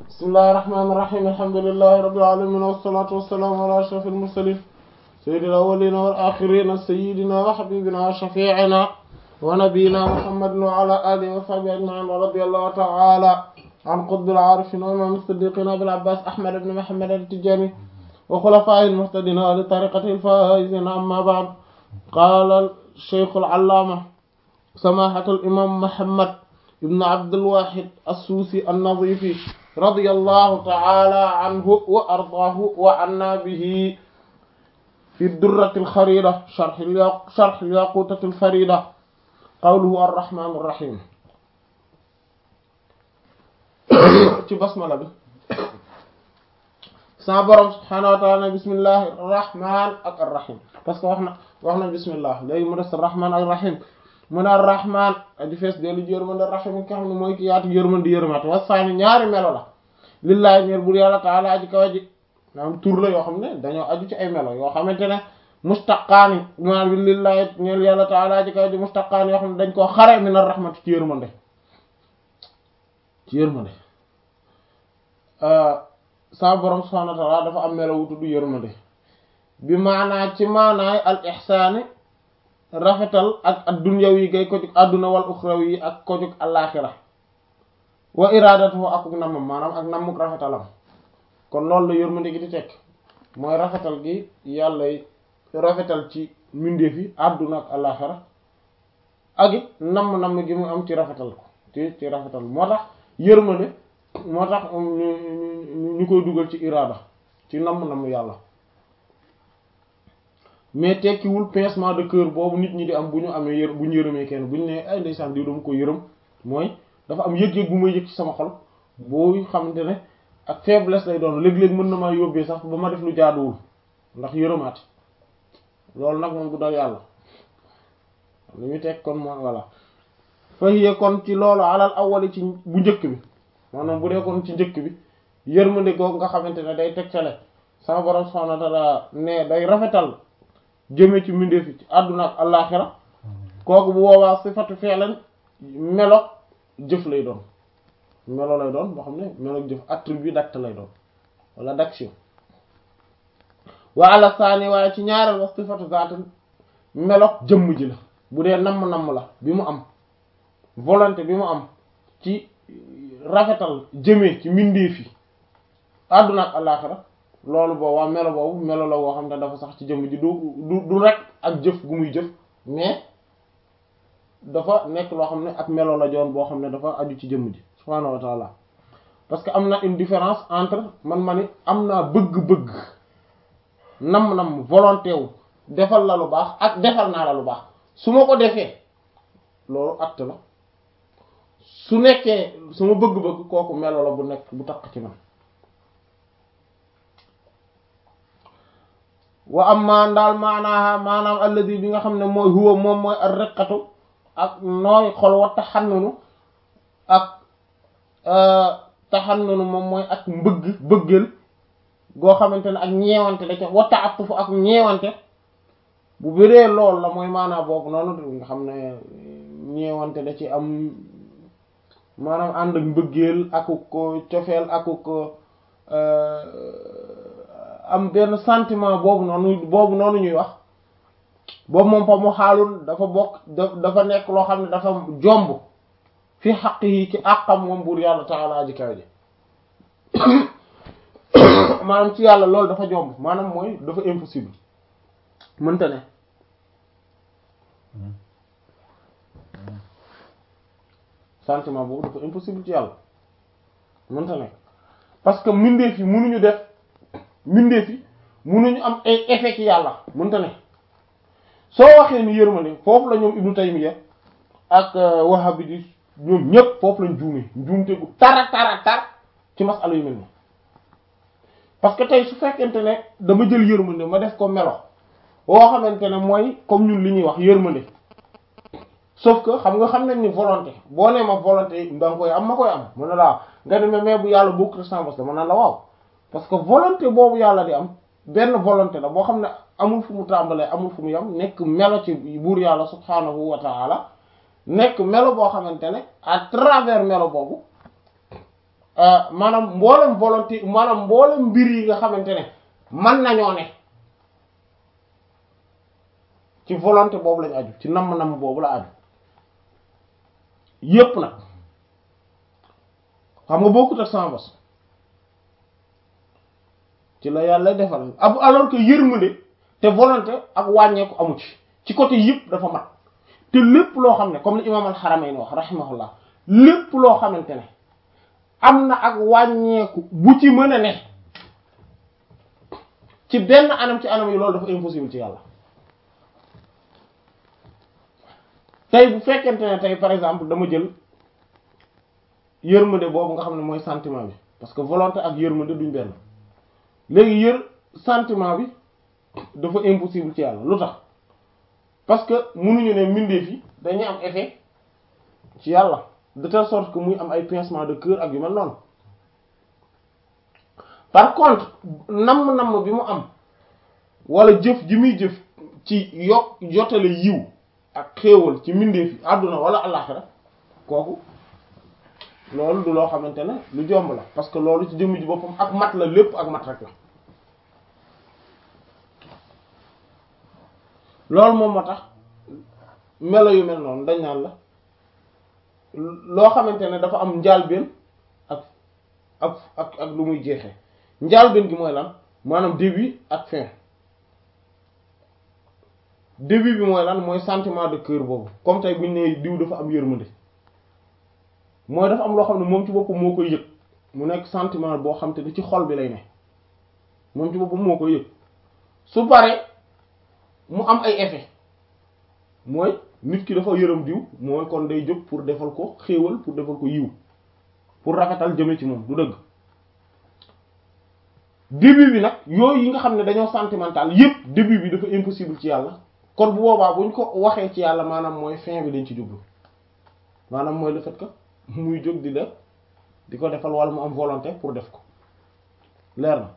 bismillahir rahmanir rahim alhamdulillahi rabbil alamin wassalatu wassalamu ala ashrafil mursalin sayyidil awwalin wal akhirin sayyidina wa habibina wa shafi'ina wa nabiyyina muhammadin wa ala alihi wa sahbihi ajma'in wa radiyallahu ta'ala an qutbil arifin wa imam as-siddiqin abil abbas ahmad ibn muhammad at-tijani wa khulafa'il muhtadin wa li tariqatil faizin amma ba'd qala shaykh al-allama samahatul imam muhammad ibn abdul wahid as-susi an-nazifi radiyallahu ta'ala anhu wa ardaahu wa anna bihi fi durratil kharida sharh sharh yaqutatil farida qawluhu ar-rahmanir rahim ci basmala bi sa borom subhanahu wa ta'ala bismillahir rahman ak ar-rahim parce que wax na wax na bismillah léegi mu des ar-rahman ak ar-rahim mu ne ar-rahman aji fees dellu ji yërmande ar-rahim ki nga xam ne mooy ki yaatu yërmande yërmate wasaani ñaari melo la lillahi ñeer bur yàlla taala aji kaw aji maanaam tur la yoo xam ne dañoo aju ci ay melo yoo xamante ne mustaqaani maanaam bi lillahi ñeel yàlla taala aji kaw aji mustaqaani yoo xam ne dañ koo xare min ar-rahmati ci yërmande ci yërmande sa borom subhanahu wa ta'ala dafa am melo wu tudd yërmande bi maanaa ci maanaay al ihsaani rafetal ak ad-dunyawi yi gay ko jug àdduna wal uxrawi yi ak ko jug alaaxira wa iradatu akuk nammam maanaam ak nammuk rafetalam kon loolu la yërmande gi di tekk mooy rafetal gi yàlla rafetal ci mbindeef yi àdduna ak alaaxira ak it namm-namm gi mu am ci rafetal ko ci ci rafetal moo tax yërmande moo tax ñu ñu koy dugal ci irada ci namm-namm yàlla mais tekkiwul pincement de cœur boobu nit ñi di am bu ñu amee yër bu ñu yërëmee kenn bu ñu nee ay ndeysaan diw dama ko yërëm mooy dafa am yëg-yëg bu may yëg ci sama xol boo xamante ne ak faiblesse lay doon léeg-léeg mën na maa yóbbee sax ba ma def lu jaaduwul ndax yërëmaat loolu nag moom du dal yàlla li muy teg kon mooy voilà fahiya kon ci loolu alal awwali ci bu njëkk bi maanaam bu dee kon ci njëkk bi yërmande googu nga xamante ne day tegtale sama borom subhanahu wa ta'ala ne day rafetal jëme ci mbindeef ci àdduna ak àllaaxira kooku bu boobaa sifatu fi'lan melo jëf lay doon melo lay doon boo xam ne melo jëf attribut d'acte lay doon wala d'action wa ala saani waaye ci ñaareel wa sifatu zaat melo jëmm ji la bu dee namm-namm la bi mu am volonté bi mu am ci rafetal jëmee ci mbindeef yi àdduna ak àllaaxira loolu boobu waa melo boobu melo la woo xam ne dafa sax ci jëmm ji du du du rek ak jëf gu muy jëf mais dafa nekk loo xam ne ak melo la joon boo xam ne dafa aju ci jëmm ji subhaanahu wa taala parce que am na une différence entre man ma ni am naa bëgg-bëgg nam-nam volonté wu defal la lu baax ak defal naa la lu baax su ma ko defee loolu acte la su nekkee su ma bëgg-bëgg kooku melo la bu nekk bu takk ci man wa amma ndaal maanaaha maanaam alladi bi nga xam ne mooy huwa moom mooy ar riqatu ak nooy xol wa taxannunu ak taxannunu moom mooy ak mbëgg bëggal goo xamante ne ak ñeewante da ca wa ta'attufu ak ñeewante bu bëree lool la mooy maanaam boobu noonu nga xam ne ñeewante da ci am maanaam ànd ak mbëggeel aku ko cofeel aku ko am benn sentiment boobu noonu boobu noonu ñuy wax boobu moom fa mu xaalul dafa bokk dafa nekk loo xam ne dafa jomb fi xaq yi ci àqam moom buur yàlla taala aji kaw ji maanaam ci yàlla loolu dafa jomb maanaam mooy dafa impossible mënta ne sentiment boobu dafa impossible ci yàlla mënta ne parce que mbindeef yi mënuñu def mbindeef yi mënuñu am ay effet ci yàlla mënta ne soo waxee ni yërmande foofu la ñoom Ibnu Taymiyya ak Wahhabi di ñoom ñépp foofu lañ juumee juumte gu tara tara tar ci masala yu mel ni parce que tey su fekkente ne dama jël yërmande ma def ko melo boo xamante ne mooy comme ñun li ñuy wax yërmande sauf que xam nga xam nañ ni volonté boo nee ma volonté da nga koy am ma koy am mën na laa nga ne mais bu yàlla bokk ressemblance mën na la waaw parce que volonté boobu yàlla di am benn volonté la boo xam ne amul fu mu tàmbalee amul fu mu yam nekk melo ci buur yàlla subhaanahu wa ta'ala nekk melo boo xamante ne à travers melo boobu maanaam mboolem volonté maanaam mboolem mbir yi nga xamante ne man nañoo ne ci volonté boobu lañu aju ci namm-namm boobu la aju yépp nag xam nga bokkut ak sama bos ci la yàlla defal ab alors que yërmande te volonté ak wàññeeku amu ci ci côté yëpp dafa mat te lépp loo xam ne comme li imam al-Haramayn wax rahimahullah lépp loo xamante ne am na ak wàññeeku bu ci mën a ne ci benn anam ci anam yi loolu dafa impossible ci yàlla tey bu fekkente ne tey par exemple dama jël yërmande boobu nga xam ne mooy sentiment bi parce que volonté ak yërmande duñ benn léegi yër sentiment bi dafa impossible ci yàlla lu tax parce que mënuñu ne mbindeef yi dañuy am effet ci yàlla de telle sorte que muy am ay pincement de cœur ak yu mel noonu par contre namm-namm bi mu am wala jëf ji muy jëf ci yokk jotale yiw ak xéewal ci mbindeef yi àdduna wala àllaxira kooku loolu du loo xamante ne lu jomb la parce que loolu ci jëmm ji boppam ak mat la lépp ak mat rek la loolu moom moo tax melo yu mel noonu dañ naan la loo xamante ne dafa am njaalbeen ak ak ak ak lu muy jeexee njaalbeen gi mooy lan maanaam début ak fin début bi mooy lan mooy sentiment de cœur boobu comme tey bu ñu nee diw dafa am yërmande mooy dafa am loo xam ne moom ci boppam moo koy yëg mu nekk sentiment boo xam te ne ci xol bi lay ne moom ci boppam moo koy yëg su paree mu am ay effet mooy nit ki dafa yërëm diw mooy kon day jóg pour defal ko xéewal pour defal ko yiw pour rafetal jëme ci moom du dëgg début bi nag yooyu yi nga xam ne dañoo sentimental yépp début bi dafa impossible ci yàlla kon bu boobaa buñ ko waxee ci yàlla maanaam mooy fin bi dañ ci jublu maanaam mooy le fait que muy jóg di def di ko defal wala mu am volonté pour def ko leer na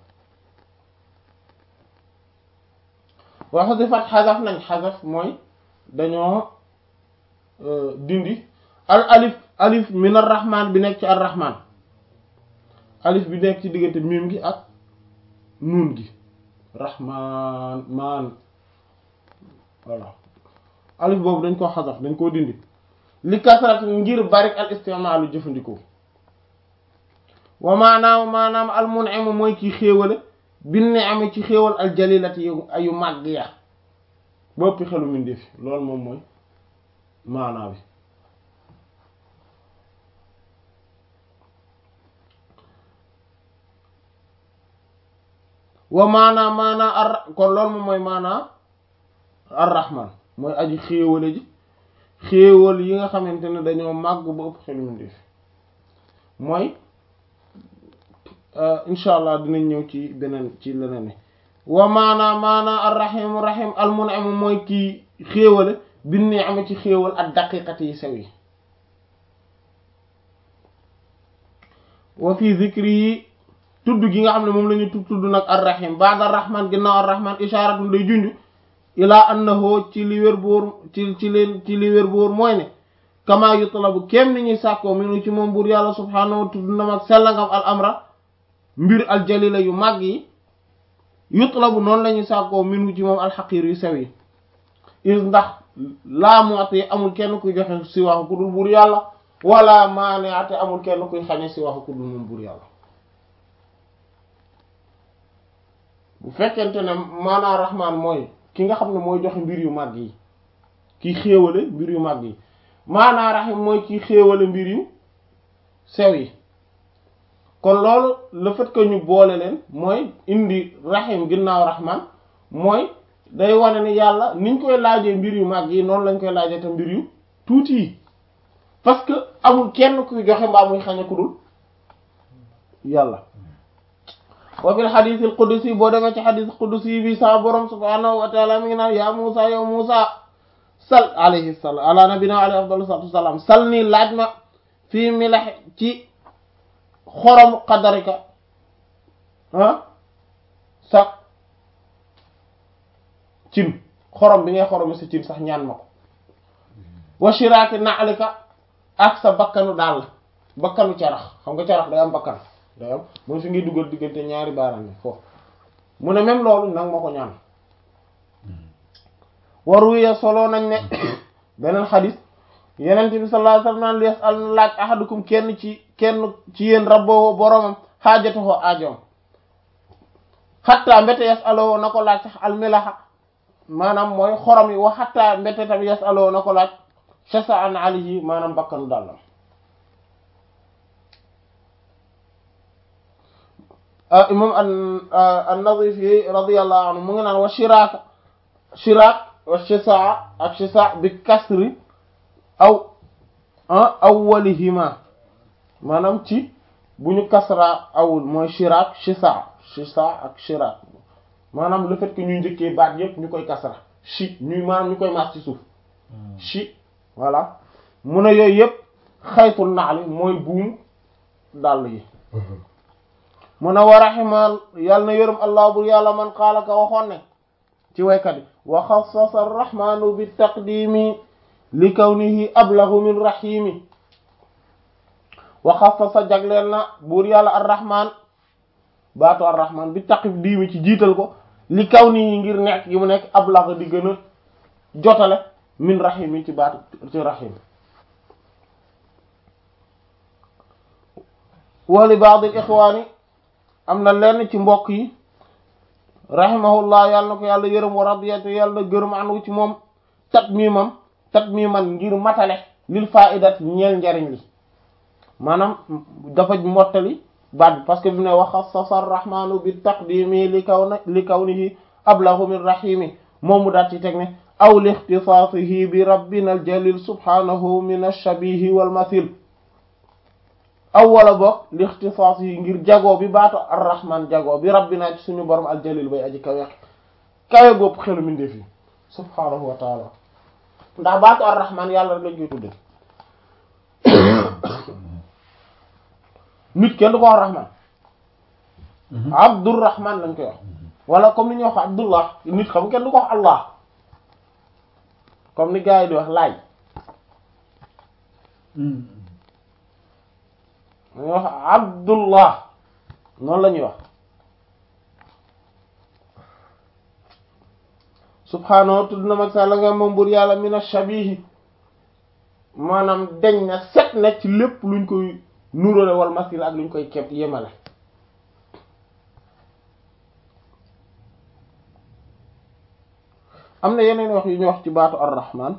waa xasifat xasaf nañ xasaf mooy dañoo dindi al alif alif min ar rahman bi nekk ci ar rahman alif bi nekk ci diggante miim gi ak nuun gi rahman maan voilà alif boobu dañ koo xasaf dañ koo dindi li kasrat ngir bari al istimaalu jëfandikoo wa maanaam maanaam al mun'im mooy kii xéewale bin ni'am ci xéewal al jalilati yu ayu màgg ya bopp xelu mindeef loolu moom mooy maanaa bi wa maanaa maanaa ar kon loolu moom mooy maanaa ar-rahman mooy aji xéewale ji xéewal yi nga xamante ne dañoo màgg ba ëpp xelu mindeef mooy incha allah dinañ ñëw ci beneen ci leneen ni wa maanaa maanaa ar-rahim rahim al-mun'im mooy kii xéewale bi ni am ci xéewal ak daqiqati yi sew yi wa fi zikri yi tudd gi nga xam ne moom la ñu tudd tudd nag ar-rahim ba'da ar-rahman ginnaaw ar-rahman isharatun day junj ilaa annahu ci li wér boor ci ci leen ci li wér boor mooy ne kama yutlabu kem ni ñuy sàkkoo minu ci moom buur yàlla subhaanahu wa tudd na mag sellangam al amra mbir al jalila yu màgg yi yutlabu noonu la ñuy sàkkoo minu ci moom alxaqiir yu sew yi is ndax laa mu'ti amul kenn kuy joxe si waxu ku dul buur yàlla wala maani'ati amul kenn kuy xañe si waxu ku dul moom buur yàlla bu fekkente ne maanaa rahmaan mooy ki nga xam ne mooy joxe mbir yu màgg yi ki xéewale mbir yu màgg yi maanaa rahim mooy ki xéewale mbir yu sew yi kon loolu le fait que ñu boole leen mooy indi rahim ginnaaw rahman mooy day wane ni yàlla niñ koy laajee mbir yu màgg yi noonu lañ koy laajee te mbir yu tuuti yi parce que amul kenn kuy joxe mbaa muy xañe ku dul yàlla wa fil xadiisil qudusi boo demee ci xadiis qudusi bi sa borom subhaanahu wa taala mi ngi naan yaa Muusa yow Muusa sal alayhi salaam ala nabina alayhi afdalu salaatu wasalaam sal nii laaj ma fii milax ci xorom qadarika ah sax cin xorom bi ngay xoromi sa cin sax ñaan ma ko wa shiraaki na'lika ak sa bakkanu daal bakkanu carax xam nga carax day am bakkan day am mooy fi ngay dugal diggante ñaari baaraam yi foofu mu ne même loolu nag ma ko ñaan waruye solo nañ ne beneen xadis yeneen bi sallallahu alayhi wasallam naan li yas'al na laaj ahadukum kenn ci kenn ci yéen rabboo boromam xaajatuhu aajoom xatta mbete yas'aloo na ko laaj sax almilaxa maanaam mooy xorom yi wa xatta mbete tamit yas'aloo na ko laaj shasa an alayhi maanaam bakkanu dàllam imam an-Nazifi radiyallahu anhu mu ngi naan wa shiraaka shiraak wa shisaa ak shisaa bi kasri aw awwalihima maanaam ci bu ñu kasra awul mooy shiraak shisaa shisaa ak shiraak maanaam le fait que ñuy njëkkee baat yépp ñu koy kasra shi ñuy maanaam ñu koy maas ci suuf shi voilà mu ne yooyu yépp xaytul naali mooy buum dàll yi mu ne wa raximal yàlla na yërëm allah bur yàlla man qaala ka waxoon ne ci waykat yi wa xassasa arrahmanu bi taqdimi li kawnihi ablahu min rahimi wa xassasa jagleel na buur yàlla arrahman baatu arrahman bi taqdimi ci jiital ko li kawnihi ngir nekk gi mu nekk ablahu di gën a jotale min rahimi ci baatu ci rahim wa li ba'd al ikhwani am na lenn ci mbokk yi rahimahullah yàlla na ko yàlla yërëm wa radiyatu yàlla na gërëm anu ci moom tatmimam tatmiman ngir matale lil fa'idat ñeel njariñ li maanaam dafa mottali baat bi parce que bi ne wa xassasa arrahmanu bi taqdimi li kaw na li kawnihi ablahu min rahimi moom mu daat ci teg ne aw li ixtisaasihi bi rabbina al jalil subhanahu min ash-shabihi wal mathil aw wala boog li ixtisaas yi ngir jagoo bi baatu arrahman jagoo bi rabbina ci suñu borom aljalil bay aji kawe kawe bopp xelu mindee fi subhaanahu wa taala ndax baatu arrahman yàlla rek lañ koy tudde nit kenn du ko wax rahman abdurrahman lañ koy wax wala comme ni ñuy wax abdullah nit xam kenn du ko wax allah comme ni gars yi di wax laay dañuy wax abdullah noonu la ñuy wax subhaanahu tudd na mag sa la nga moom bur yàlla mina shabihi maanaam deñ na set na ci lépp luñ koy nuróole wal masil ak luñ koy kepp yemale am na yeneen wax yu ñu wax ci baatu ar-rahman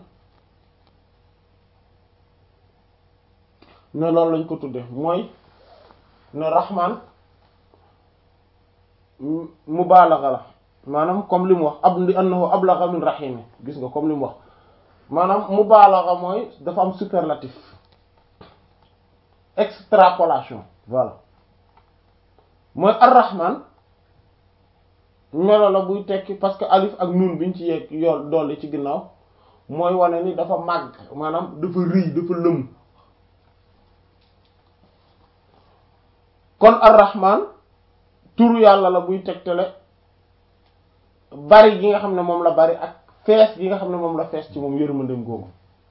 ne loolu lañ ko tudde mooy ne rahman mubaalaga la maanaam comme li mu wax ab li annahu ablagha min rahimi gis nga comme li mu wax maanaam mubaalaga mooy dafa am superlatif extrapolation voilà mooy ar-rahman melo la buy tekki parce que alif ak nun biñ ci yegg yool dolli ci ginnaaw mooy wane ni dafa màgg maanaam dafa rëy dafa lëmu kon ar-rahman turu yàlla la buy tegtale bari gi nga xam ne moom la bari ak fees gi nga xam ne moom la fees ci moom yërmandem googu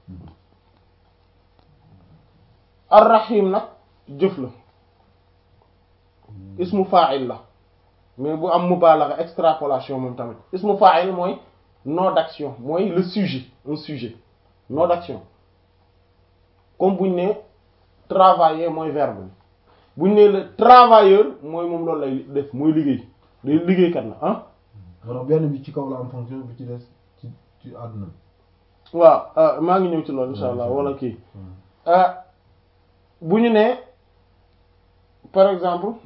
ar-rahim nag jëf la ismu fa'il la mais bu am mubalagha extrapolation moom tamit ismu fa'il mooy nom d'action mooy le sujet un sujet nom d'action comme buñ ne travailler mooy verbe buñ ne le travailleur mooy moom loolu lay def mooy liggéey day liggéeykat la ah alors benn bi ci kaw la am fonction bi ci des ci ci àdduna waaw maa ngi ñëw ci loolu insha allah wala kii bu ñu ne par exemple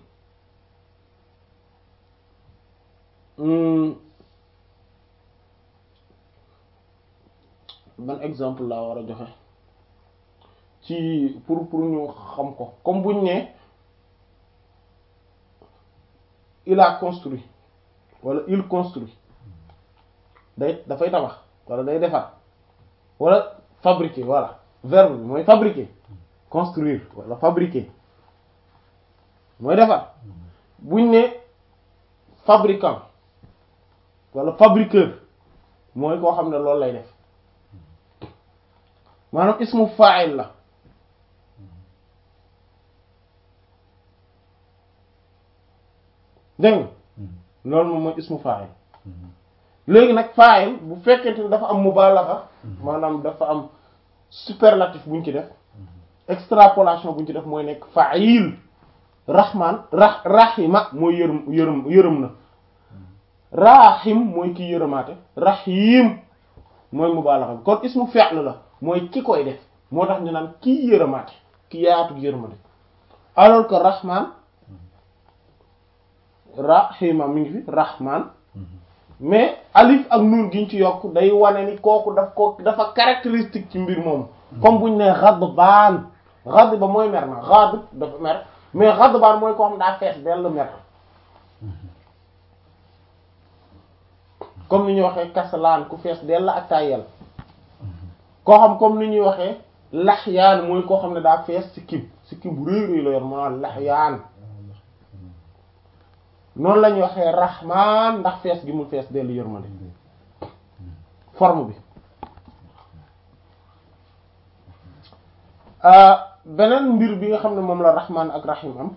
ban exemple laa war a joxe ci pour pour ñu xam ko comme buñ ne il a construit wala il construit day dafay tabax wala day defar wala fabriquer voilà verbe bi mooy fabriquer construire wala fabriquer mooy defar buñ ne fabricant wala fabriqueur mooy koo xam ne loolu lay def maanaam ismu fa'il la dégg nga loolu moom mooy ismu fa'il léegi nag fa'il bu fekkente ne dafa am mubalagha maanaam dafa am superlatif buñ ci def extrapolation buñ ci def mooy nekk fa'il rahman ra rahima mooy yërëm yërëm yërëm na rahim mooy ki yërëmaate rahim mooy mubalagha bi kon ismu fi'l la mooy ki koy def moo tax ñu naan kii yërëmaate ki yaatu yërëmande alors que rahman rahima mi ngi fi rahman mais alif ak nun giñ ci yokk day wane ni kooku daf ko dafa caractéristique ci mbir moom comme buñ ne ghadbaan ghadba mooy mer na ghadb dafa mer mais ghadbaan mooy koo xam daa fees dell mer comme ni ñuy waxee kaslaan ku fees dell ak tayel koo xam comme ni ñuy waxee laxyaan mooy koo xam ne daa fees sikkim sikkim bu rëy rëy la yor maanaam laxyaan noonu la ñuy waxee rahmaan ndax fees gi mu fees dellu yërmande forme bi beneen mbir bi nga xam ne moom la rahmaan ak rahim am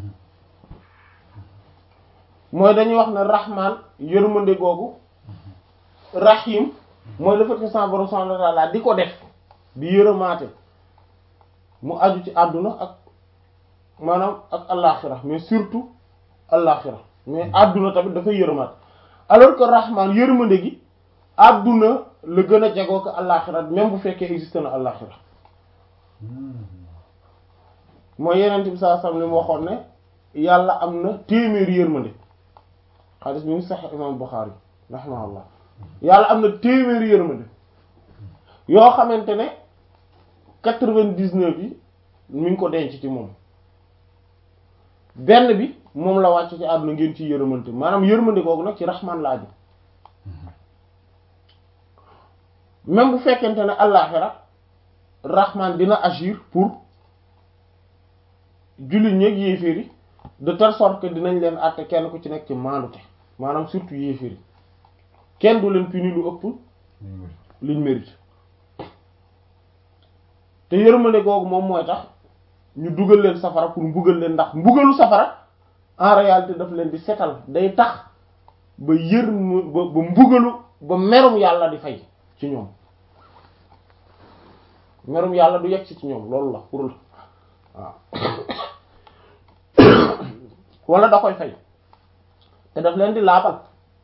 mooy dañuy wax ne rahmaan yërmande googu rahim mooy le fait que sa borom subhanahu wa ta'ala di ko def di yërëmaate mu aju ci àdduna ak maanaam ak allaaxira mais surtout allaaxira mais àdduna tamit dafay yërëmaat alors que rahman yërmande gi àdduna la gën a jegoo ko allaaxira même bu fekkee existe na allaaxira mooy yeneen bi saa sam li mu waxoon ne yàlla am na téeméeri yërmande xadis bi ngi sax imam Bukhari rahimahullah yàlla am na téeméeri yërmande yoo xamante ne quatre-vingt-dix-neuf yi mi ngi ko denc ci moom benn bi moom la wàcc ci àdduna ngeen ci yërëmante maanaam yërmande googu nag ci raxmaan la aju même bu fekkente ne àllaaxira raxmaan dina agir pour jullit ñeeg yéeféer yi de telle sorte que dinañ leen àtte kenn ku ci nekk ci maandute maanaam surtout yéeféer yi kenn du leen puni lu ëpp liñ mérite te yërmande googu moom mooy tax ñu dugal leen safara pour mbugal leen ndax mbugalu safara en réalité daf leen di setal day tax ba yër ba ba mbugalu ba merum yàlla di fay ci ñoom merum yàlla du yegg ci ci ñoom loolu la pour la waaw wala da koy fay te daf leen di laabal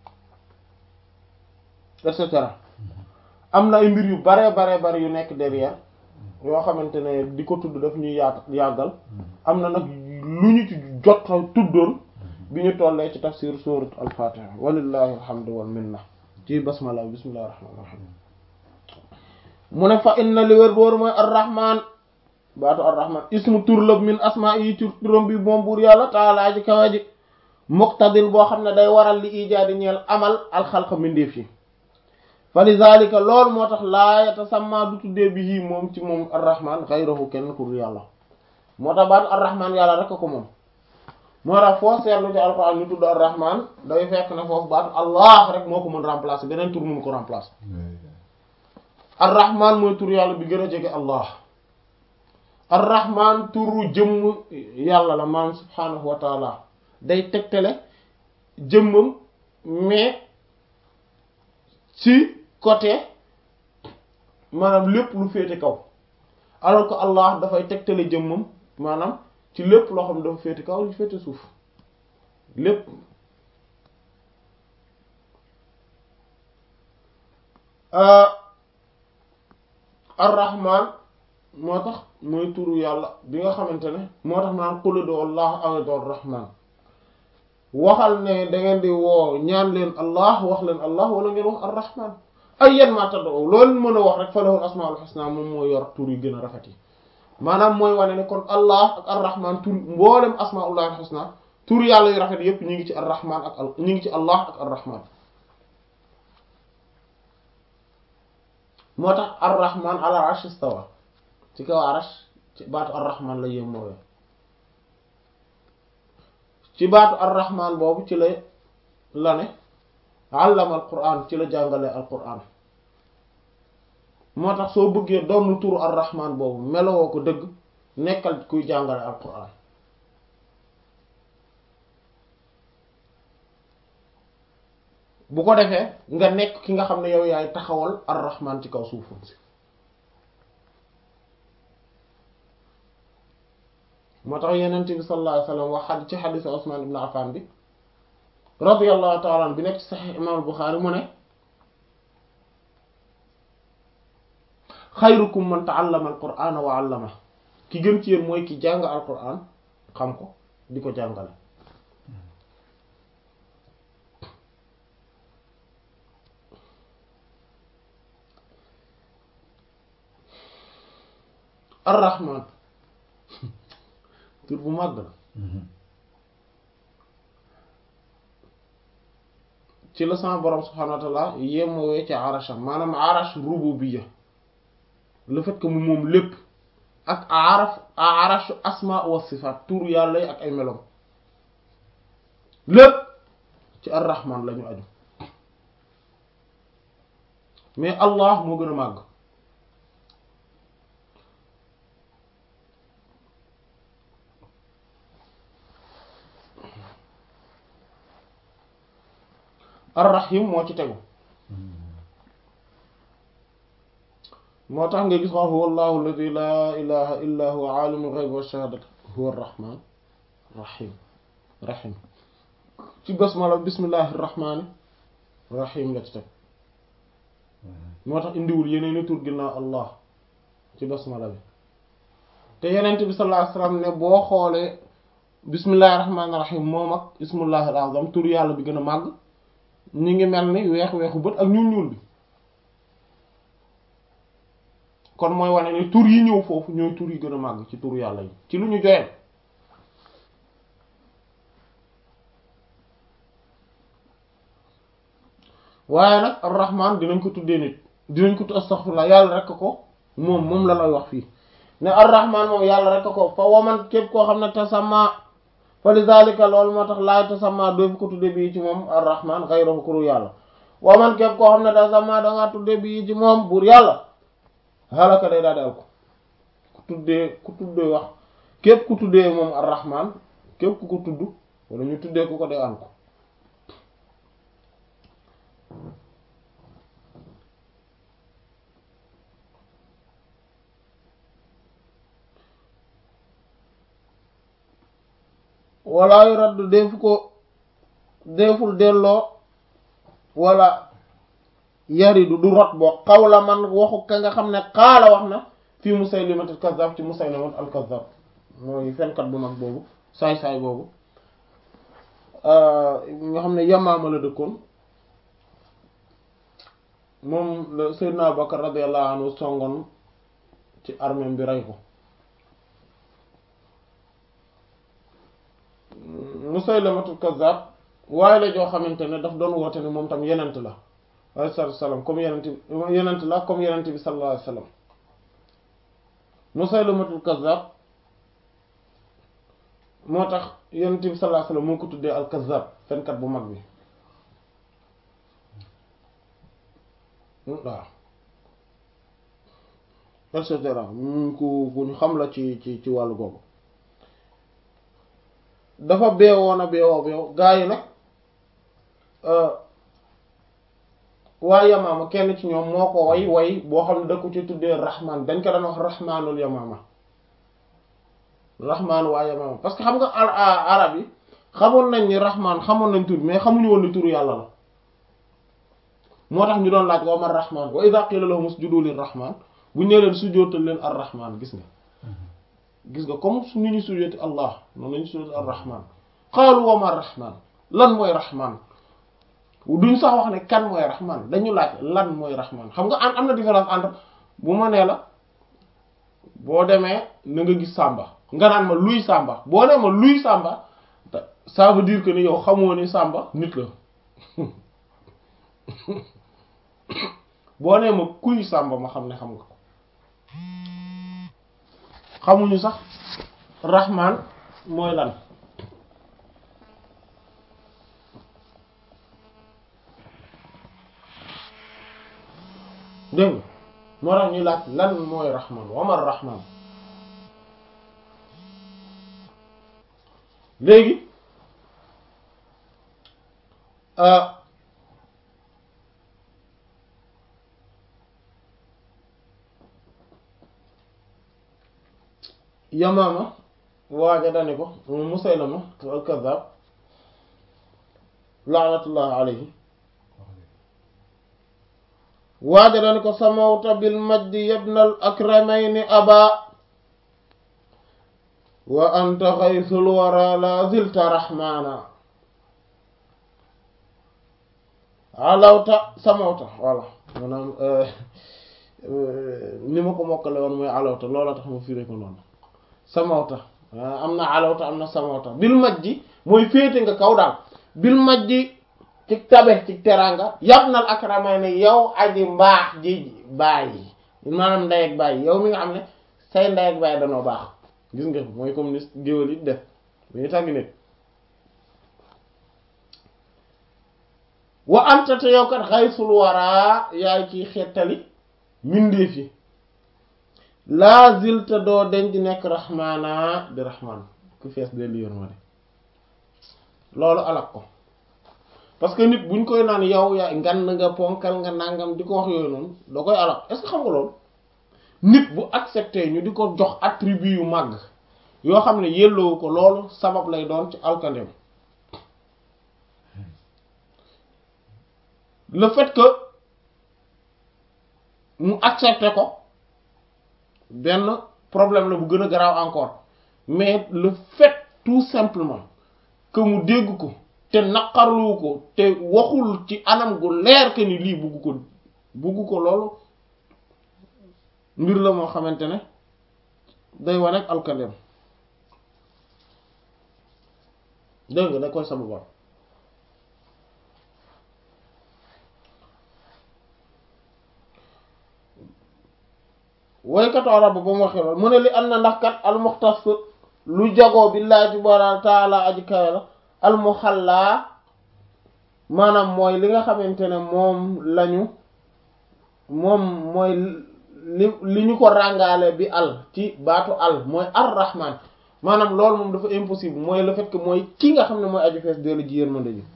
et cetera am na ay mbir yu bare bare bare yu nekk derrière yoo xamante ne di ko tudd daf ñuy yaat yàggal am na nag lu ñu ci jot tuddoon bi ñu tollee ci tafsir surat al-fatiha walillahi alhamdu wal minna ci basmala bismillahir rahmanir rahim mu ne fa inna li wér booru mooy ar-rahman baatu ar-rahman ismu tur la min asma yi ci turam bi moom buur yàlla taalaa ji kawa ji muqtadin boo xam ne day waral li ijaadi ñeel amal alxalqa mindeef yi fa lizalika loolu moo tax laa yatasamma du tuddee bi yii moom ci moom arrahman xayrahu kenn ku dul yàlla moo tax baatu arrahman yàlla rek ko moom moo tax foo seetlu ci alxuraan ñu tudd arrahman day fekk ne foofu baatu allah rek moo ko mën remplacer beneen tur mënu ko remplacer arrahman mooy tur yàlla bi gën a jege allah arrahman turu jëmm yàlla la maam subhanahu wa taala day tegtale jëmmam mais ci côté maanaam lépp lu féete kaw alors que Allah dafay tegtale jëmmam maanaam ci lépp loo xam ne dafa féete kaw lu féete suuf lépp ar-Rahman moo tax mooy turu yàlla bi nga xamante ne moo tax naan qul ud'u Allah aw ud'u ar-Rahman waxal ne da ngeen di woo ñaan leen Allah wax leen Allah wala ngeen wax ar-Rahman ay yan maa tad'u loolu mën a wax rek fa lahul asmaul husna moom moo yor tur yi gën a rafet yi maanaam mooy wane ne kon Allah ak ar-Rahman tur mboolem asmaullahi husna tur yàlla yu rafet yépp ñu ngi ci ar-Rahman ak ñu ngi ci Allah ak ar-Rahman moo tax ar-Rahman ala arsh istawa ci kaw arsh ci baatu ar-Rahman la yem mooy ci baatu ar-Rahman boobu ci la la ne allama al-Qur'an ci la jàngale al-Qur'an moo tax soo bëggee doon turu ar-Rahman boobu melowoo ko dëgg nekkal kuy jàngale al-Qur'an bu ko defee nga nekk ki nga xam ne yow yaay taxawal ar-rahman ci kaw suufam si moo tax yenente bi sallallahu alayhi wasallam wax xad ci xadis Usman ibn Affan bi radiyallahu ta'ala an bi nekk ci Sahih imam al-Bukhari mu ne xayrukum man ta'allama al-qur'ana wa 'allama ki gën ci yéen mooy ki jàng al-qur'an xam ko di ko jàngale ar-rahman tur bu màgg la ci la sama borom subhanahu wa ta'ala yemowee ci arasham maanaam arash rububiyya le fait que mu moom lépp ak araf arashu asma wa sifat tur yàlla yi ak ay melom lépp ci ar-rahman la ñu aju mais allah moo gën a màgg ar-rahim moo ci tegu moo tax nga gis wax huwa allahu alladi laa ilaha illa huwa alimul ghaybi wa shahadati huwa ar-rahman rahim rahim ci basmala bismillahi rahmani rahim la ci teg moo tax indiwul yeneeni tur ginnaaw allah ci basmala bi te yenent bi sallallahu alayhi wasallam ne boo xoolee bismillahi rahmani rahim moom ak ismullahi al-azam tur yàlla bi gën a màgg ñi ngi mel ni weex weexu bët ak ñuul ñuul bi kon mooy wane ni tur yi ñëw foofu ñooy tur yi gën a màgg ci tur yàlla yi ci lu ñu joyal waaye nag ar-rahman dinañ ko tuddee nit dinañ ko tudd astaghfirullah yàlla rek ko moom moom la lay wax fii ne ar-rahman moom yàlla rek ko fa waman képp koo xam ne tasamma fa lizalika loolu moo tax laay tasamma doofu ko tudde bii ci moom ar-rahman ghayruhu kuru yàlla waman képp koo xam ne tasamma dangaa tudde bii ci moom buur yàlla halaka day daal di al ko ku tuddee ku tuddee wax képp ku tuddee moom ar-rahman képp ku ko tudd wala ñu tuddee ku ko day al ko wala yu raddu deefu ko deeful delloo wala yaridu du rot boo xawla man waxu ka nga xam ne xaala wax na fii Musaylimat al-Kazzab ci Musaylimat al-Kazzab mooy fenkat bu mag boobu saay-saay boobu nga xam ne Yamaama la dëkkoon moom la Seydina Abubakar radiyallahu anhu songoon ci armée bi rey ko Musaylimatul Kazzab waaye la joo xamante ne daf doon woote ne moom tam yenent la alayhi salaatu wassalaam comme yenent yenent la comme yenent bi sallallahu alayhi wasallam Musaylimatul Kazzab moo tax yenent bi sallallahu alayhi wasallam moo ko tuddee al Kazzab fenkat bu mag bi waaw et cetera ku ku ñu xam la ci ci ci wàllu googu dafa beewoon a beewoo beew gaa yi nag waa yamaama kenn ci ñoom moo ko way way boo xam ne da ko ci tuddee rahman dañ ko daan wax rahmanul yamaama rahman waa yamaama parce que xam nga arab yi xamoon nañ ni rahman xamoon nañ tur mais xamuñu woon ni turu yàlla la moo tax ñu doon laaj wa man rahman wa idha qila lahum usjudu lir rahman bu ñu leen sujjóotal leen ar rahman gis nga gis nga comme su ñu ñu sujjóoti allah noonu lañu sujjóoti ar rahman qaalu wa man rahman lan mooy rahman duñ sax wax ne kan mooy rahman dañu laaj lan mooy rahman xam nga am am na différence entre bu ma nee la boo demee na nga gis sàmba nga naan ma luy sàmba boo nee ma luy sàmba ça veut dire que ni yow xamoo ni sàmba nit la boo nee ma kuy sàmba ma xam ne xam nga ko xamuñu sax rahman mooy lan dégg nga moo tax ñuy laaj lan mooy rahman wamar rahman léegi yamaama waaja dane ko musaylama al kazzab laanatullahi alayhi waaja dane ko samawta bil majdi yabnal akramayni aba wa anta xaysul wara la zilta rahmana alawta samawta voilà maanaam ni ma ko mokkale woon mooy alawta loola tax ma firé ko noonu samawta am na alawta am na samawta bil majji mooy féete nga kaw daal bil majji ci tabe ci teranga yabnal akramayni yow aji mbaax ji bàyyi maanaam ndey ak bàyyi yow mi nga xam ne say ndey ak bàyyi danoo baax gis nga mooy comme ni géwél yi def bu ñu tàgg nit wa anta te yow kat xaysul waraa yaay ciy xettali mbindeef yi laa zilta doo denc nekk raxmaana di raxmaan ku fees de li yërmande loolu alak ko parce que nit buñ koy naan yow yaa ngan nga ponkal nga nangam di ko wax yooyu noonu da koy alak est-ce que xam nga loolu nit bu accepté ñu di ko jox attribut yu màgg yoo xam ne yelloowu ko loolu sabab lay doon ci alkandem le fait que mu accepté ko benn problème la bu gën a garaaw encore mais le fait tout simplement que mu dégg ko te naqarlu ko te waxul ci anam gu leer que ni lii bugg ko bugg ko loolu mbir la moo xamante ne day wane ak alkandem dégg nga da koy sababal woykatu arab ba mu waxee loolu mu ne li am na ndax kat almuxtas lu jagoo billaahi subhaanahu wa taala aji kawe la almuxallaa maanaam mooy li nga xamante ne moom lañu moom mooy li li ñu ko ràngaale bi al ci baatu al mooy ar rahman maanaam loolu moom dafa impossible mooy le fait que mooy ki nga xam ne mooy aju fees dellu ji yërmande ji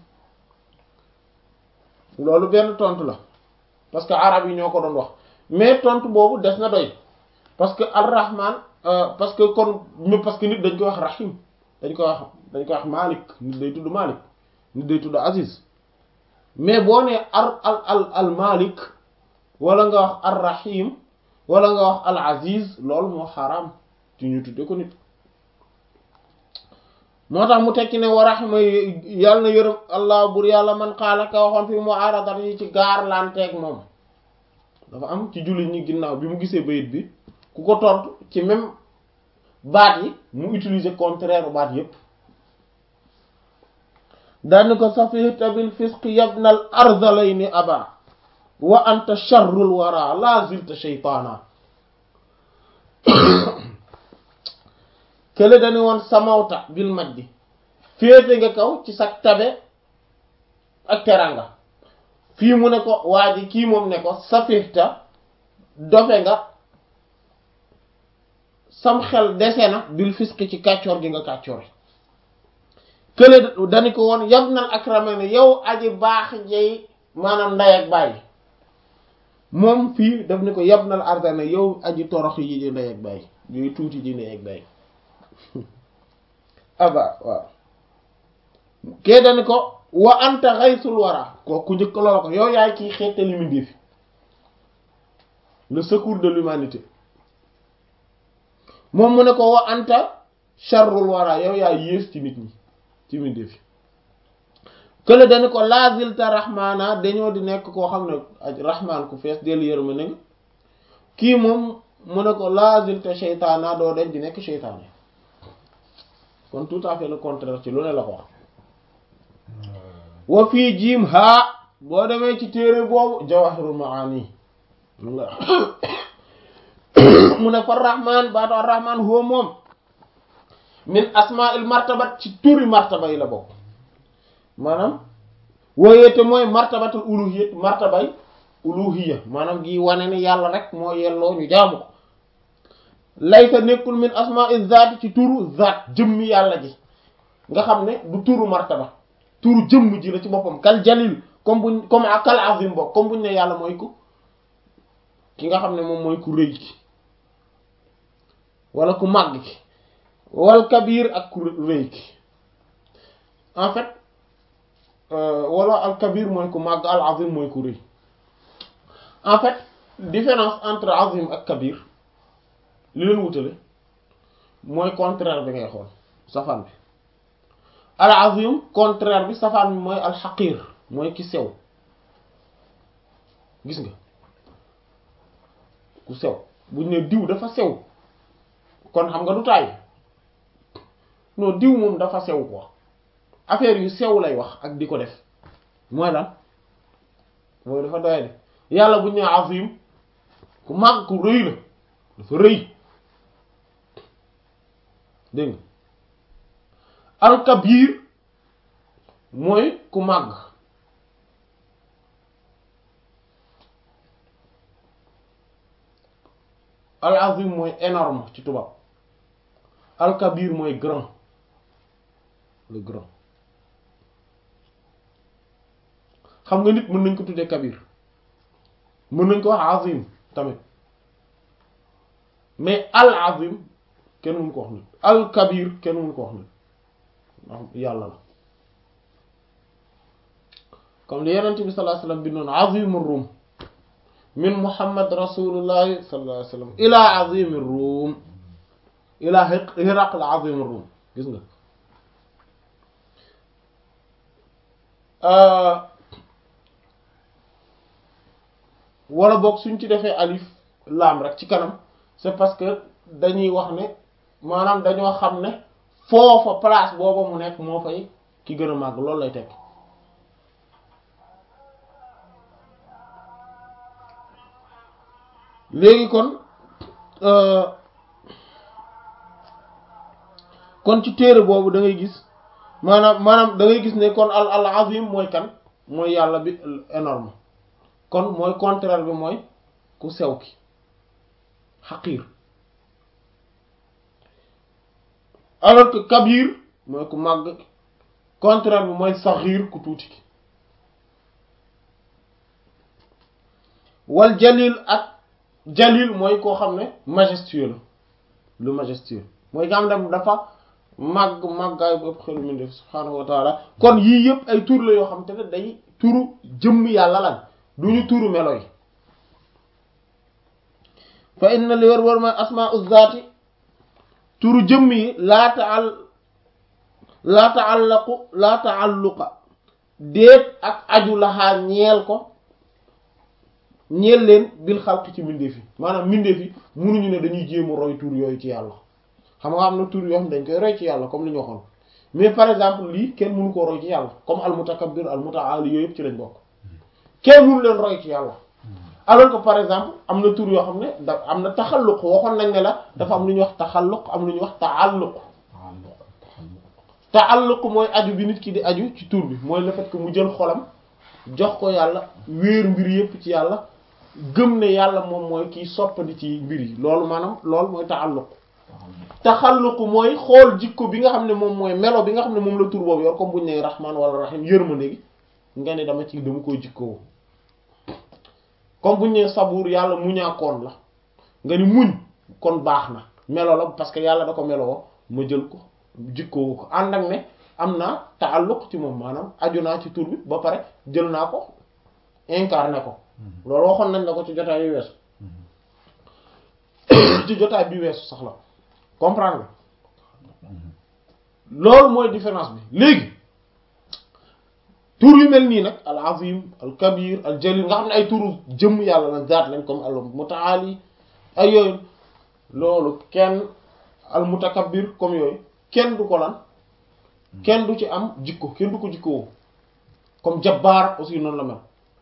loolu benn tontu la parce que arab yi ñoo ko doon wax mais tontu boobu des na doy parce que ar rahman parce que kon parce que nit dañ koy wax rahim dañ koy wax dañ koy wax malik nit day tudd malik nit day tudd aziz mais boo nee ar al al al malik wala nga wax ar rahim wala nga wax al aziz loolu moo xaraam ci ñu tudde ko nit moo tax mu tekki ne wa rahima yàlla na yërëm allah bur yàlla man xaala ka waxoon fi mu aaradat yi ci gaar lanteeg moom dafa am ci jullit ñi ginnaaw bi mu gisee bayit bi ku ko tontu ci même baat yi mu utiliser contraire baat yépp daani ko safihta bil fisqi yabnal ardalayni aba wa anta sharrul wara la zilta shaytaana kële dañu woon samawta bil majdi féete nga kaw ci sag tabe ak teranga fii mu ne ko waa ji kii moom ne ko safihta dofe nga sam xel dese na bil fisqi ci kàccoor gi nga kàccoor kële dañu ko woon yabnal akramani yow aji baax jey maanaam nday ak bàyyi moom fii daf ni ko yabnal ardana yow aji torox yi di nday ak bàyyi yooyu tuuti di nday ak bàyyi aba waaw kee dañu ko wa anta xaysul wara ko ku njëkk loola ko yow yaay kiy xeetali mi défi le secours de l'humanité moom mu ne ko wa anta sharrul wara yow yaay yées ci nit ñi ci mi défi kële dañu ko lazilta rahmana dañoo di nekk koo xam ne rahman ku fees dellu yërma ne nga kii moom mu ne ko lazilta sheytaana doo dañ di nekk sheytaane kon tout à fait le contraire ci lu ne la ko wax wa fii jiim haa boo demee ci téere boobu jawahirul maani mu ne fa rahman baatu ar-rahman huwa moom min asma'il martabat ci turi martaba yi la bokk maanaam wooyeete mooy martabatul uluhiyya martabay uluhiyya maanaam gi wane ni yàlla rek moo yelloo ñu jaamu ko laysa nekkul min asma'i zaati ci turu zaat jëmmi yàlla ji nga xam ne du turu martaba turu jëmm ji la ci boppam kal jalil comme buñ comme ak kal azim bokk comme buñ ne yàlla mooy ku ki nga xam ne moom mooy ku rëy ki wala ku màgg ki wal kabir ak ku rëy ki en fait wala al kabir mooy ku màgg al azim mooy ku rëy en fait différence entre azim ak kabir li leen wutale mooy contraire bi ngay xool safaan bi al azim contraire bi safaan bi mooy al xaqir mooy ki sew gis nga ku sew buñ ne diw dafa sew kon xam nga du taay non diw moom dafa sew quoi affaire yu sew lay wax ak di ko def mooy lan mooy dafa doy de yàlla buñ ne azim ku màgg ku rëy la dafa rëy dégg nga alkabir mooy ku màgg al azim mooy énorme ci tubaab alkabir mooy grand le grand xam nga nit mën nañ ko tuddee kabir mën nañ ko wax azim tamit mais al azim kenn mënu ko wax nit al kabir kenn mënu ko wax nit ndax yàlla la comme li yenent bi sallallahu alayhi wasallam bi noonu azimur rum min muhammad rasulullahi sallallahu alayhi wasallam ila azimir rum ila hiraql azimir rum gis nga wala boog suñ ci defee alif laam rek ci kanam c'est parce que dañuy wax ne maanaam dañoo xam ne foofa place booba mu nekk moo fay ki gën a màgg loolu lay tekk léegi kon kon ci téere boobu da ngay gis maanaam maanaam da ngay gis ne kon al al azim mooy kan mooy yàlla bi énorme kon mooy contraire bi mooy ku sew ki xaqiir alors que kabir mooy ku màgg contraire bi mooy saxiir ku tuuti ki wal jalil ak jalil mooy koo xam ne majestueux la lu majestueux mooy nga xam ne dafa màgg màggaay bu ëpp xelu mu def subhaanahu wa taala kon yii yëpp ay tur la yoo xam te ne day turu jëmm yàlla lan du ñu turu melo yi fa inna li wër wër mooy asmaa uzzaati turu jëmm yi laa taal laa taallaqu laa taalluqa déet ak aju laxaa ñeel ko ñeel leen bil xalq ci mbindeef yi maanaam mbindeef yi munuñu ne dañuy jéem a roy tur yooyu ci yàlla xam nga am na tur yoo xam dañ koy roy ci yàlla comme li ñu waxoon mais par exemple lii kenn mënu koo roy ci yàlla comme al mutakabbir al mutaali yooyu yëpp ci lañ bokk kenn mënu leen roy ci yàlla alors que par exemple am na tur yoo xam ne da am na taxalluq waxoon nañ ne la dafa am lu ñuy wax taxalluq am lu ñuy wax taalluq taalluq mooy aju bi nit ki di aju ci tur bi mooy le fait que mu jël xolam jox ko yàlla wéer mbir yëpp ci yàlla gëm ne yàlla moom mooy kiy soppandi ci mbir yi loolu maanaam loolu mooy taalluq taxalluq mooy xool jikko bi nga xam ne moom mooy melo bi nga xam ne moom la tur boobu yor comme buñu ne rahman wala rahim yërmande gi nga ne dama ci dama koy jikkoo comme buñu ne sabuur yàlla muñaakoon la nga ni muñ kon baax na melo la parce que yàlla da ko meloo ma jël ko jikkoo ko ànd ak ne am naa taalluq ci moom maanaam aju naa ci tur bi ba pare jël naa ko incarné ko loolu waxoon nañ la ko ci jotaay yu weesu ci jotaay bi weesu sax la comprendre loolu mooy différence bi léegi tur yu mel nii nag al azim al kabir al jalil nga xam ne ay turu jëmm yàlla la zaat lañ comme al mutaali ay yooyu loolu kenn al mutakabbir comme yooyu kenn du ko lan kenn du ci am jikko kenn du ko jikkoo comme jabbaar aussi noonu la mel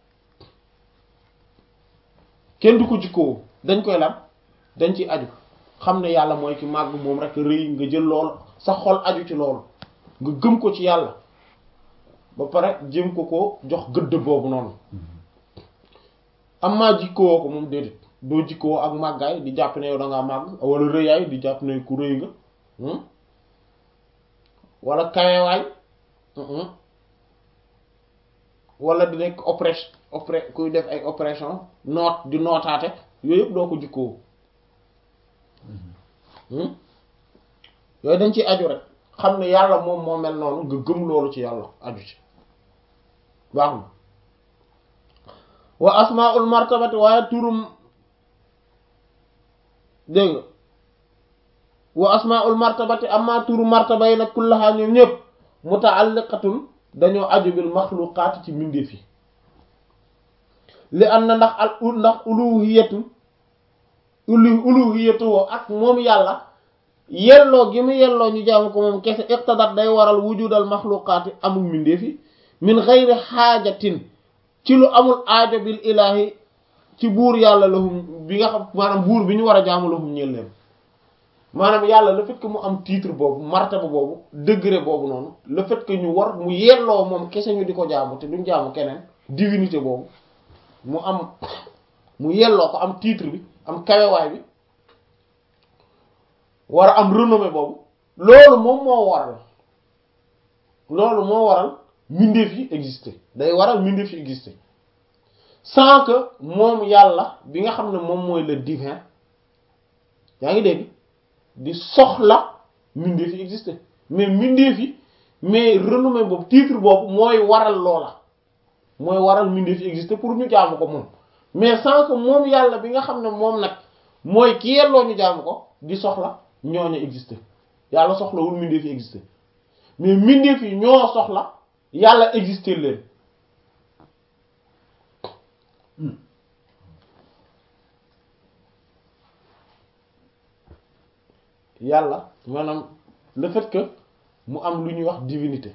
kenn du ko jikkoo dañ koy lan dañ ci aju xam ne yàlla mooy ki màgg moom rek rëy nga jël lool sa xol aju ci loolu nga gëm ko ci yàlla ba pare jëm ko ko jox gëdd boobu noonu am maa jikkoo ko moom déedéet doo jikkoo ak màggaay di jàpp ne yow da ngaa màgg wala rëyaay di jàpp ne ku rëy nga wala kawewaay wala di nekk oppression oppré kuy def ay oppression noot di nootaate yooyu yëpp doo ko jikkoo yooyu dañ ciy aju rek xam ne yàlla moom moo mel noonu nga gëm loolu ci yàlla aju ci baax na wa asmaul martabati waaye turum dégg nga wa asmaul martabati amma turu martaba yi nag kullaha ñoom ñëpp mutaalliqatun dañoo aju bil maxluqaati ci mbindeef yi li am na ndax al ndax uluhiyatu ulu uluhiyatu woo ak moom yàlla yelloo gi mu yelloo ñu jaamu ko moom kese iqtadat day waral wujudal maxluqaati amul mbindeef yi min xayri xaajatin ci lu amul aajo bil ilaahi ci buur yàlla lahum bi nga xam maanaam buur bi ñu war a jaamu lahum ñeel leen maanaam yàlla le fait que mu am titre boobu martaba boobu degré boobu noonu le fait que ñu war mu yelloo moom kese ñu di ko jaamu te duñ jaamu keneen divinité boobu mu am mu yelloo ko am titre bi am kawewaay bi war a am renommée boobu loolu moom moo waral loolu moo waral mbindeef yi exister day waral mbindeef yi exister sans que moom yàlla bi nga xam ne moom mooy le divin yaa ngi dégg di soxla mbindeef yi exister mais mbindeef yi mais renommée boobu titre boobu mooy waral loola mooy waral mbindeef yi exister pour ñu jaamu ko moom mais sans que moom yàlla bi nga xam ne moom nag mooy ki yelloo ñu jaamu ko di soxla ñooñu exister yàlla soxlawul mbindeef yi exister mais mbindeef yi ñoo soxla yàlla exister leen yàlla maanaam le fait que mu am lu ñuy wax divinité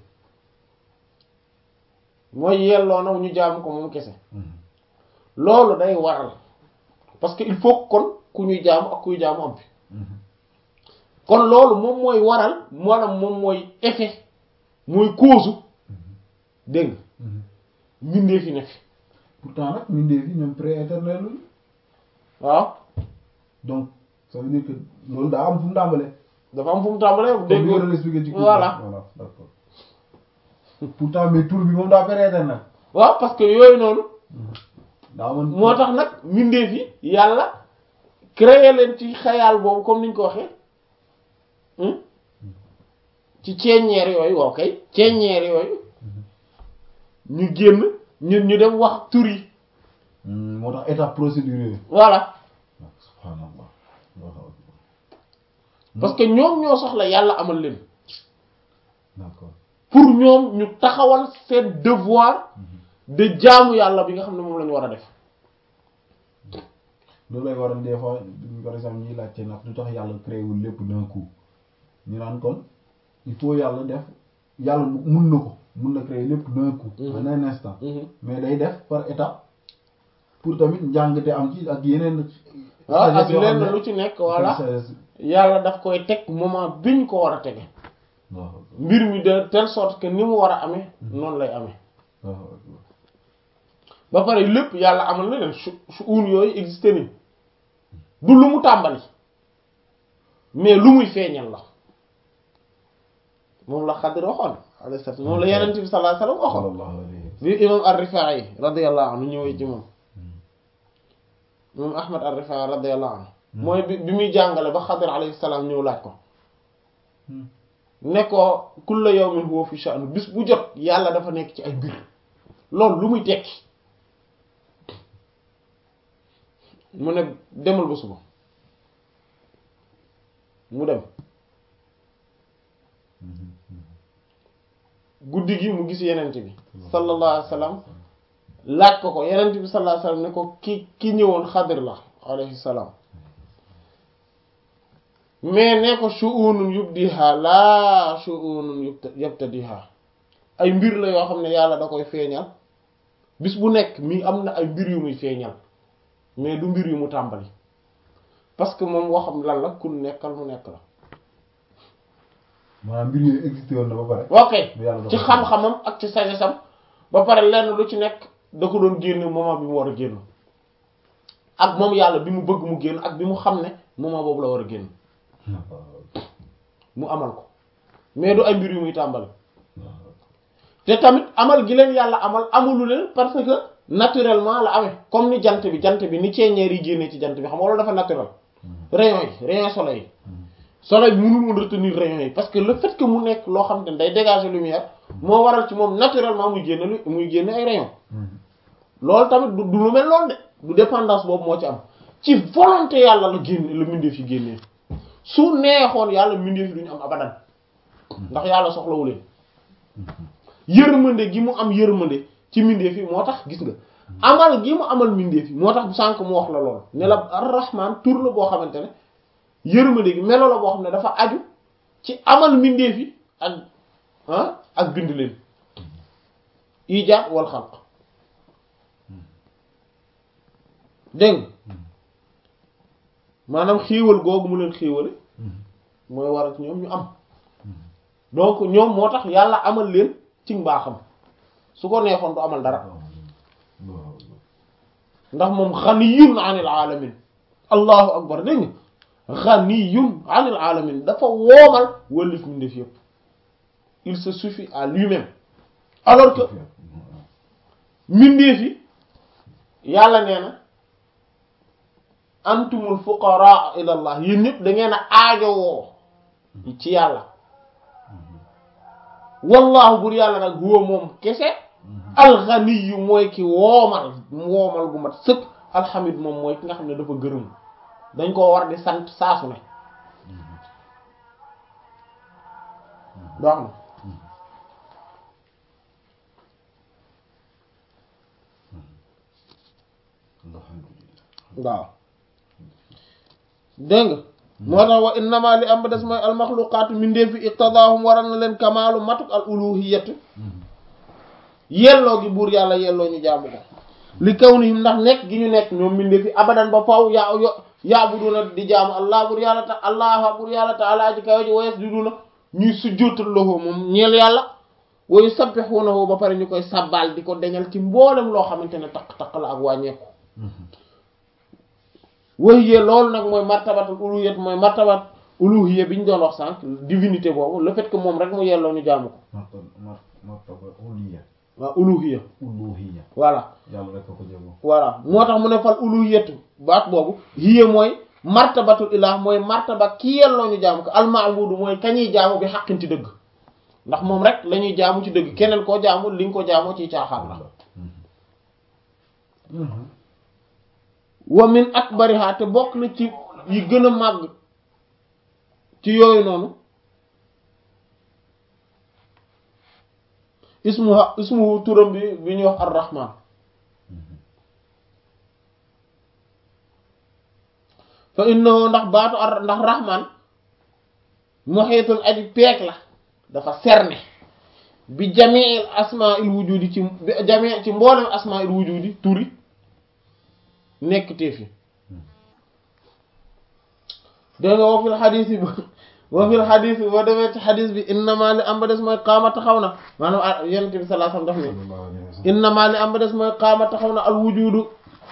mooy yelloo na ñu jaamu ko moom kese loolu day waral parce que il faut kon ku ñuy jaamu ak kuy jaamu am fi kon loolu moom mooy waral maanaam moom mooy effet mooy cause dégg nga mbindee fi nekk pourtant nag mbindeef yi ñoom pré-éternel luñu waaw donc ça veut dire que loolu daa am fu mu tàmbalee. dafa am fu mu tàmbalee dégg comme li nga expliqué ci. voilà voilà d'accord pourtant mais tur bi moom daa pré-éternel. waaw parce que yooyu noonu daa amoon moo tax nag mbindeef yi yàlla créé leen ci xayaal boobu comme niñ ko waxee hmm? ci ceeñeer yooyu waaw kay ceeñeer yooyu ñu génn ñun ñu dem wax tur yi Hmm, moo tax étape procédure yooyu. voilà subhanallah. Allahu akbar. parce que ñoom ñoo soxla yàlla amal leen d'accord. pour ñoom ñu taxawal seen devoir de jaamu yàlla bi nga xam ne moom la ñu war a def loolu lay waral des fois par exemple ñuy laajte nag lu tax yàlla créé wul lépp d'un coup ñu naan kon il faut yàlla def yàlla mun na ko mun na créer lépp d'un coup. en un instant. mais day def par étape pour tamit njàngte am ci ak yeneen. waaw ak yoo xam lenn ne- lu ci nekk voilà sagesse- yàlla daf koy teg moment bi ñu ko war a tege waaw mbir mi de telle sorte que ni mu war a amee noonu lay amee waaw ba pare lépp yàlla amal na leen su su uun yooyu existé ni du lu mu tàmbali mais lu muy feeñal la moom la Xadir waxoon alayhi salaam moom la Yonent bi sallallahu alayhi wasallam waxoon sallallahu alayhi wa bi imam ar-Rifaa'i radiyallahu anhu ñëwee ci moom moom Ahmad ar-Rifaa'i radiyallahu anhu mooy bi bi muy jàngale ba Xadir alayhi salaam ñëw laaj ko sallam. ne ko kulla yawmin huwa fi sha'n bis bu jot yàlla dafa nekk ci ay mbir loolu lu muy tekki mu ne demal ba suba mu dem guddi gi mu gis yenent bi sallallahu alayhi wa sallam laaj ko ko yenent bi sallallahu alayhi wa sallam ne ko ki ki ñëwoon xadir la alayhi salaam mais ne ko shu'unun yubdiha laa shu'unun yubta- yabtadiha ay mbir la yoo xam ne yàlla da koy feeñal bis bu nekk mi am na ay mbir yu muy feeñal mais du mbir yu mu tàmbali parce que moom waxam lan la kun nekkal mu nekk la maanaam mbir yooyu existé woon na ba pare. ok yàlla da ci ko xam-xamam ak ci sagesam ba pare lenn lu ci nekk da ko doon génne moment bi mu war a génn ak moom yàlla bi mu bëgg mu génn ak bi mu xam ne moment boobu la war a génn mu amal ko mais du ay mbir yu muy tàmbali te tamit amal gi leen yàlla amal amulu leen parce que naturellement la amee comme ni jant bi jant bi ni ceeñeer yi génnee ci jant bi xam nga loolu dafa naturel rayon yi rayon soleil yi soleil bi mënul woon retenir rayons yi parce que le fait que mu nekk loo xam ne day dégager lumière moo waral ci moom naturellement muy génne lu muy génne ay rayons loolu tamit du du lu mel noonu de du dépendance boobu moo ci am ci volonté yàlla la génne la mbindeef yi génnee su neexoon yàlla mbindeef yi duñu am abadan ndax yàlla soxlawu leen yërmande gi mu am yërmande ci mbindeef yi moo tax gis nga amal gi mu amal mbindeef yi moo tax sànq mu wax la lool ne la ar-rahman tur la boo xamante ne yërmande gi melo la boo xam ne dafa aju ci amal mbindeef yi ak ah ak bind leen ijaat wal xalq dégg nga maanaam xéewal googu mu leen xéewale mooy waral ci ñoom ñu am donc ñoom moo tax yàlla amal leen ci mbaaxam su ko neexoon du amal dara ndax moom xaniyun anil alamin allahu akbar dégg nga xaniyun anil alamin dafa woomal wëllif mbindeef yépp il se suffit à lui-même alors que mbindeef yi yàlla nee na antumul fuqaraa ila allah yéen ñëpp da ngeen a aajowoo ci yàlla wallahu bur yàlla nag huwa moom kese alxaniyu mooy ki woomal woomal gu mat sëkk alxamid moom mooy ki nga xam ne dafa gërëm dañ koo war di sant saasu ne dox na waaw dégg nga moo tax wa innama li am ba des mooy almaxluqaatu mindeefi iqtadaahum waral na leen kamaalu matuk al uluhiyat yelloo gi buur yàlla yelloo ñu jaamu ko li kawnihim ndax nekk gi ñu nekk ñoom mindeefi abadan ba faw yaa yo yaabuduna di jaamu allah buur yàlla ta allah buur yàlla taala ji kaw ji wa yasjuduna ñuy sujjóotal lahu moom ñeel yàlla wa yusabbihunahu ba pare ñu koy sabbal di ko deñal ci mboolem loo xamante ne taq-taq la ak wàññeeku wahiya loolu nag mooy martabatul uluhiyat mooy martabat uluhiyya bi ñu doon wax sànq divinité boobu le fait que moom rek mu yelloo ñu jaamu ko martaba uluhiyya waaw uluhiyya uluhiyya voilà yàlla rek ko jëmoo voilà moo tax mu ne fal uluhiyatu baat boobu hiya mooy martabatul ilah mooy martaba ki yelloo ñu jaamu ko almaabudu mooy kañuy jaamu bi xaqin ci dëgg ndax moom rek la ñuy jaamu ci dëgg keneen koo jaamu li nga ko jaamoo ci caaxaan la wa min akbariha te bokk na ci yi gën a màgg ci yooyu noonu ismuha ismuhu turam bi bi ñuy wax ar-rahman fa innahu ndax baatu ar ndax rahman muhitul aji peek la dafa cerné bi jami'il asma'il wujudi ci bi jami' ci mboolem asma'il wujudi turi nekk teef yi dégg nga wa fil xadis yi wa fil xadis bi boo demee ci xadis bi innama li am ba des mooy qaama taxaw na maanaam yonent bi sallallahu alayhi wasallam daf ne innama li am ba des mooy qaama taxaw na al wujudu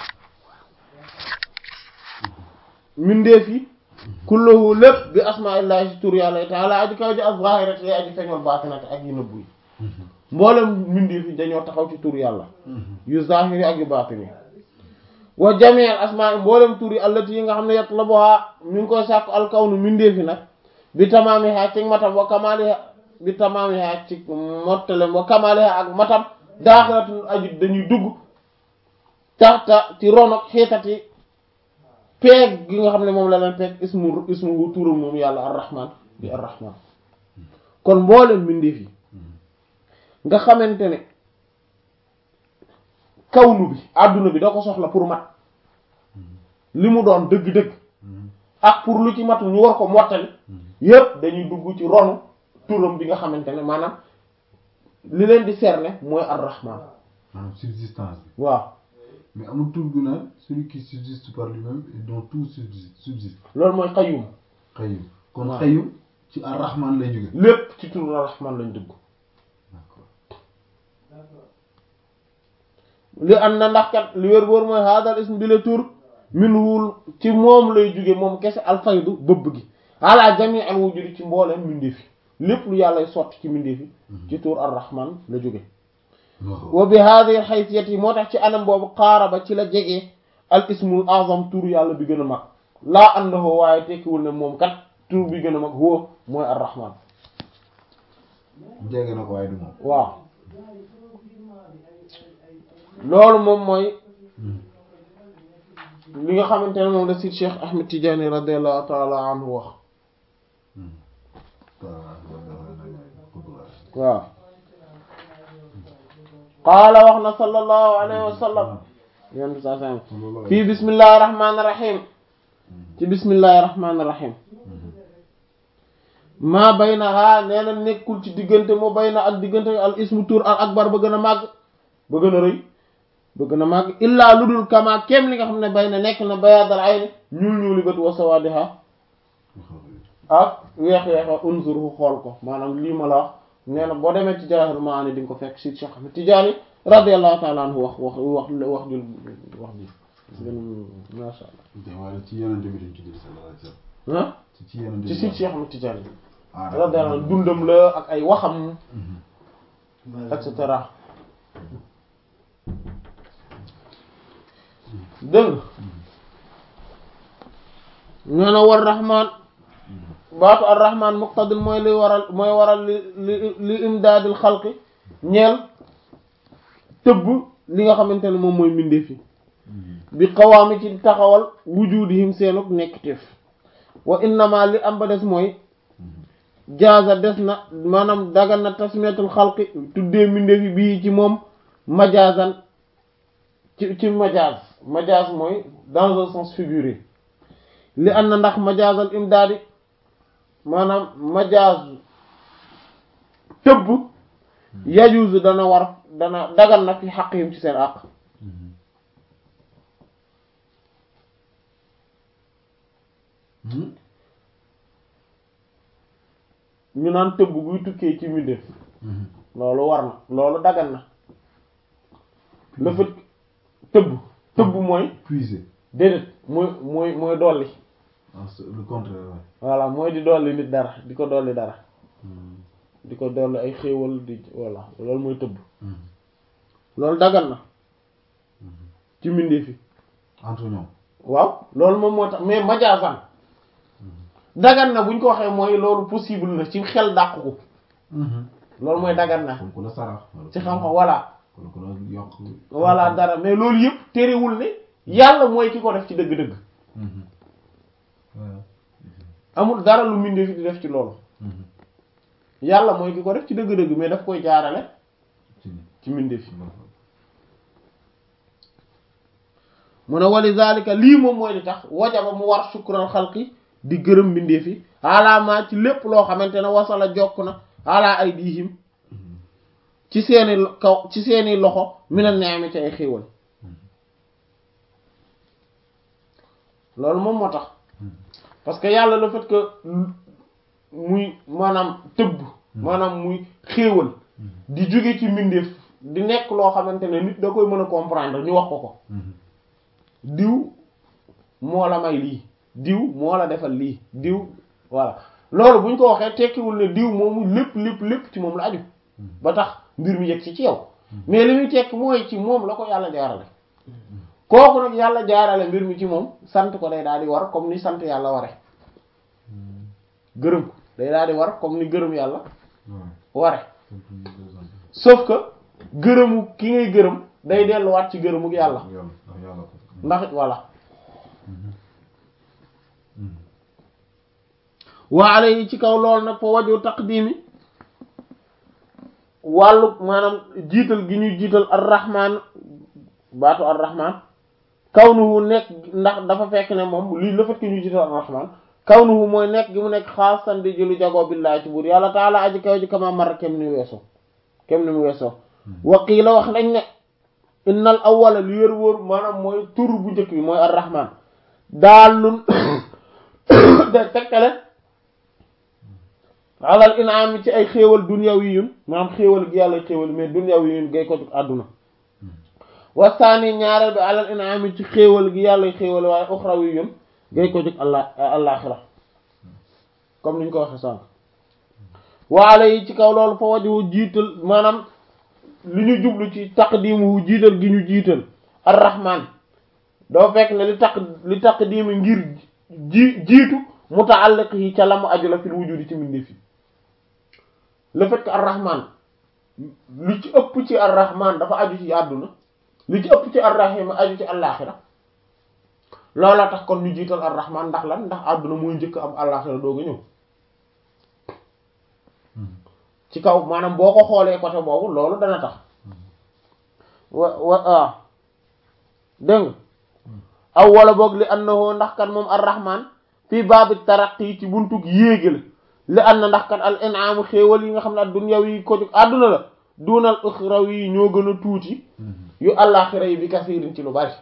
mindeef yi kulluhu lépp bi asmaillahi si tur yàlla taala aji kaw ji ak zahirati aji feeñol baatinati ak yu nëbbu yi mboolem mindeef yi dañoo taxaw ci tur yàlla yu zahiri ak yu baatini wa jamii al asmaa mboolem tur yi allati yi nga xam ne yatlabuha mi ngi koy sàkku alkawnu mindeefi nag bi tamaamiha ci matam wa kamaaliha bi tamaamiha ci mottalem wa kamaaliha ak matam daaxiratun aju dañuy dugg taxta ci ronok xiitati peeg gi nga xam ne moom la leen peeg ismu ismu turam moom yàlla arrahman bi arrahman kon mboolem mindeef yi nga xamante ne kawnu bi àdduna bi da ko soxla pour mat li mu doon dëgg-dëgg ak pour lu ci matu ñu war ko mottali yépp dañuy dugg ci ronu turam bi nga xamante ne maanaam li leen di cerner mooy ar-rahman maanaam subsistance bi waaw mais amul tur gu naan celui qui subsiste par lui-même et dont tout subsiste subsiste loolu mooy qayyum xëyum kon waaw. xëyum ci ar-rahman lay jóge lépp ci turu ar-rahman lañ dugg d'accord li am na ndax kat li wér wóor mooy hadal ism bi la tur minhul ci moom lay jóge moom kese alfaydu bëbb gi ala jami al wujudi ci mbooleem mbindeef yi lépp lu yàlla sotti ci mbindeef yi ci tur ar-rahman la jóge waaw wa bi hadhihi al haysiyati yi moo tax ci anam boobu qaaraba ci la jege al ismul azam tur yàlla bi gën a mag laa annahu waaye tekkiwul ne moom kat tur bi gën a mag huwa mooy ar-rahman jege na ko waaye du moom waaw loolu moom mooy li nga xamante ne moom la si Cheikh Ahmed Tidiane radiyallahu ta'ala anhu wax waaw qaala wax na sallallahu alayhi wa sallam yonent saa sallam fii bismillahi rahmaani rahim ci bismillahi rahmaani rahim maa baynaha nee na nekkul ci diggante moo bayna ak diggante al ismu tur al akbar ba gën a màgg ba gën a rëy ba gën a màgg illaa lu dul kama kem li nga xam ne bayna nekk na bayaadal ayni ñuul ñuuli bët wa sawaadiha ak weex weexa unzurhu xool ko maanaam lii ma la wax nee na boo demee ci Jawaahirul Maani di nga ko fekk si Cheikh Ahmed Tidiane radiyallahu ta'ala anhu wax wax wax wax jul wax ji gën masha waaye ci yenente bi dañ ci jël sallallahu alayhi wasallam Allah ci ci yenente ci si Cheikh Ahmed Tidiane ah radiyallahu anhu dundam la ak ay waxam et cetera dégg nga nee na war rahman baatu ar rahman muqtadil mooy li waral mooy waral li li li imdaadil xalqi ñeel tëbb li nga xamante ne moom mooy mbindeef yi bi qawaami ci taxawal wujudihim seenuk nekkteef wa innama li am ba des mooy jaaza des na maanaam dagan na tasmiyatul xalqi tuddee mbindeef yi bii ci moom majaazan ci ci majaaz majaaz mooy dans un sens figuré li an na ndax majaazal imdaadi maanaam majaaz tëbb yajuuzu dana war dana dagan na fi xaqihim ci seen àq ñu naan tëbb guy tukkee ci mbindeef loolu war na loolu dagan na le fait tëbb tëbb mooy puiser déedéet mooy mooy mooy dolli ah c'est le contraire ouais. voilà mooy di dolli nit dara di ko dolli dara di ko dolli ay xéewal di voilà loolu mooy tëbb loolu dagan na ci mbindeef yi entre ñoom waaw loolu moom moo tax mais majaasan dagan na buñ ko waxee mooy loolu possible na ci xel dàq ko loolu mooy dagan na kon ku la sarax ci xam-xam voilà kon ku la yokk voilà dara mais loolu yëpp terewul ne yàlla mooy ki ko def ci dëgg-dëgg waaw amul dara lu mbindeef yi di def ci loolu yàlla mooy ki ko def ci dëgg-dëgg mais daf koy jaarale ci ni ci mbindeef yi mu ne wali zalika lii moom mooy li tax wajaba mu war sukkural xalqi di gërëm mbindeef yi alaamaa ci lépp loo xamante ne wasala jokk na ala ay diihim ci seeni lo- kaw ci seeni loxo mina neemi ci ay xéewal loolu moom moo tax parce que yàlla le fait que muy maanaam tëbb maanaam muy xéewal di jóge ci mbindeef di nekk loo xamante ne nit da koy mën a comprendre ñu wax ko ko diw moo la may lii diw moo la defal lii diw voilà loolu bu ñu ko waxee tekkiwul ne diw moomu lépp lépp lépp ci moom la aju ba tax mbir mi yegg ci ci yow mais li muy tekki mooy ci moom la ko yàlla jaarale kooku nag yàlla jaarale mbir mi ci moom sant ko day daal di war comme ni sant yàlla ware gërëm ko day daal di war comme ni gërëm yàlla ware sauf que gërëmu ki ngay gërëm day delluwaat ci gërëmu yàlla yàlla ndax yàlla ko ndax voilà waale yi ci kaw loolu nag fa waju taqdimi wàllu maanaam jiital gi ñuy jiital ar-rahman baatu ar-rahman kawnuhu nekk ndax dafa fekk ne moom lii la fekk ñuy jiital ar-rahman kawnuhu mooy nekk gi mu nekk xaasan di jëlu jagoo billaahi ci buur yàlla taala aji kaw ji kama mar kem ni weesoo kem ni mu weesoo waqiila wax nañ ne innal awwala li wér wóor maanaam mooy tur bu njëkk bi mooy ar-rahman daalun da tekkale alal inaam ci ay xéewal dunyawiyun maanaam xéewal gi yàlla xéewal mais dunyawiyun gay ko àdduna wasaani ñaareel bi alal inaam ci xéewal gi yàlla xéewal waaye uxrawiyun gay ko jóg allah àllaaxira comme niñ ko waxe sànq waale yi ci kaw loolu fa waju jiital maanaam li ñu jublu ci taqdimu jiital gi ñu jiital ar-rahman doo fekk ne li taq li taqdimu ngir ji jiitu muta'alliqihi ca la mu aju la fil wujudi ci mbindeef yi le fait que ar-rahman lu ci ëpp ci ar-rahman dafa aju ci àdduna lu ci ëpp ci ar-rahim aju ci àllaaxira loola tax kon ñu jiital ar-rahman ndax lan ndax àdduna mooy njëkk am àllaaxira doog a ñëw ci kaw maanaam boo ko xoolee côté boobu loolu dana tax wa wa ah dégg nga aw wala boog li annahu ndax kan moom ar-rahman fii baabi taraqi ci buntug yéegi la li anna ndax kan al in'aamu xéewal yi nga xam ne ad-dunyawi yi ko jóg àdduna la dunal uxrawi yi ñoo gën a tuuti yu àllaaxira yi bi kasiirin ci lu bari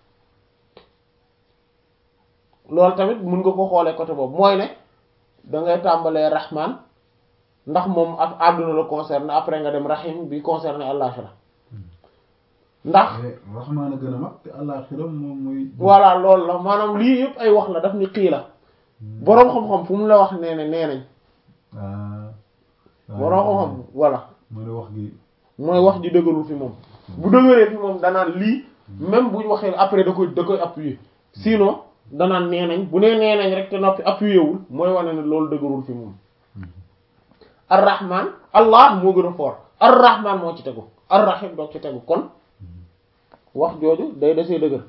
loolu tamit mun nga ko xoolee côté boobu mooy ne da ngay tàmbalee rahman ndax moom ak àdduna la concerné après nga dem rahim bi concerné àllaaxira ndax rahmaan a gën a mag te àllaaxira moom muy voilà loolu la maanaam lii yëpp ay wax la daf ni xii la boroom xam-xam fu mu la wax nee ne nee nañ boroom xam-xam voilà mu ne wax gi mooy wax ji dëgërul fi moom bu dëgëree fi moom danaan lii même buñ waxee après da koy da koy appuyer sinon danaan nee nañ bu nee nee nañ rek te noppi appuyé wul mooy wane ne loolu dëgërul fi moom arrahman allah moo gën a fort arrahman moo ci tegu arrahim doo ci tegu kon wax jooju day desee dëgër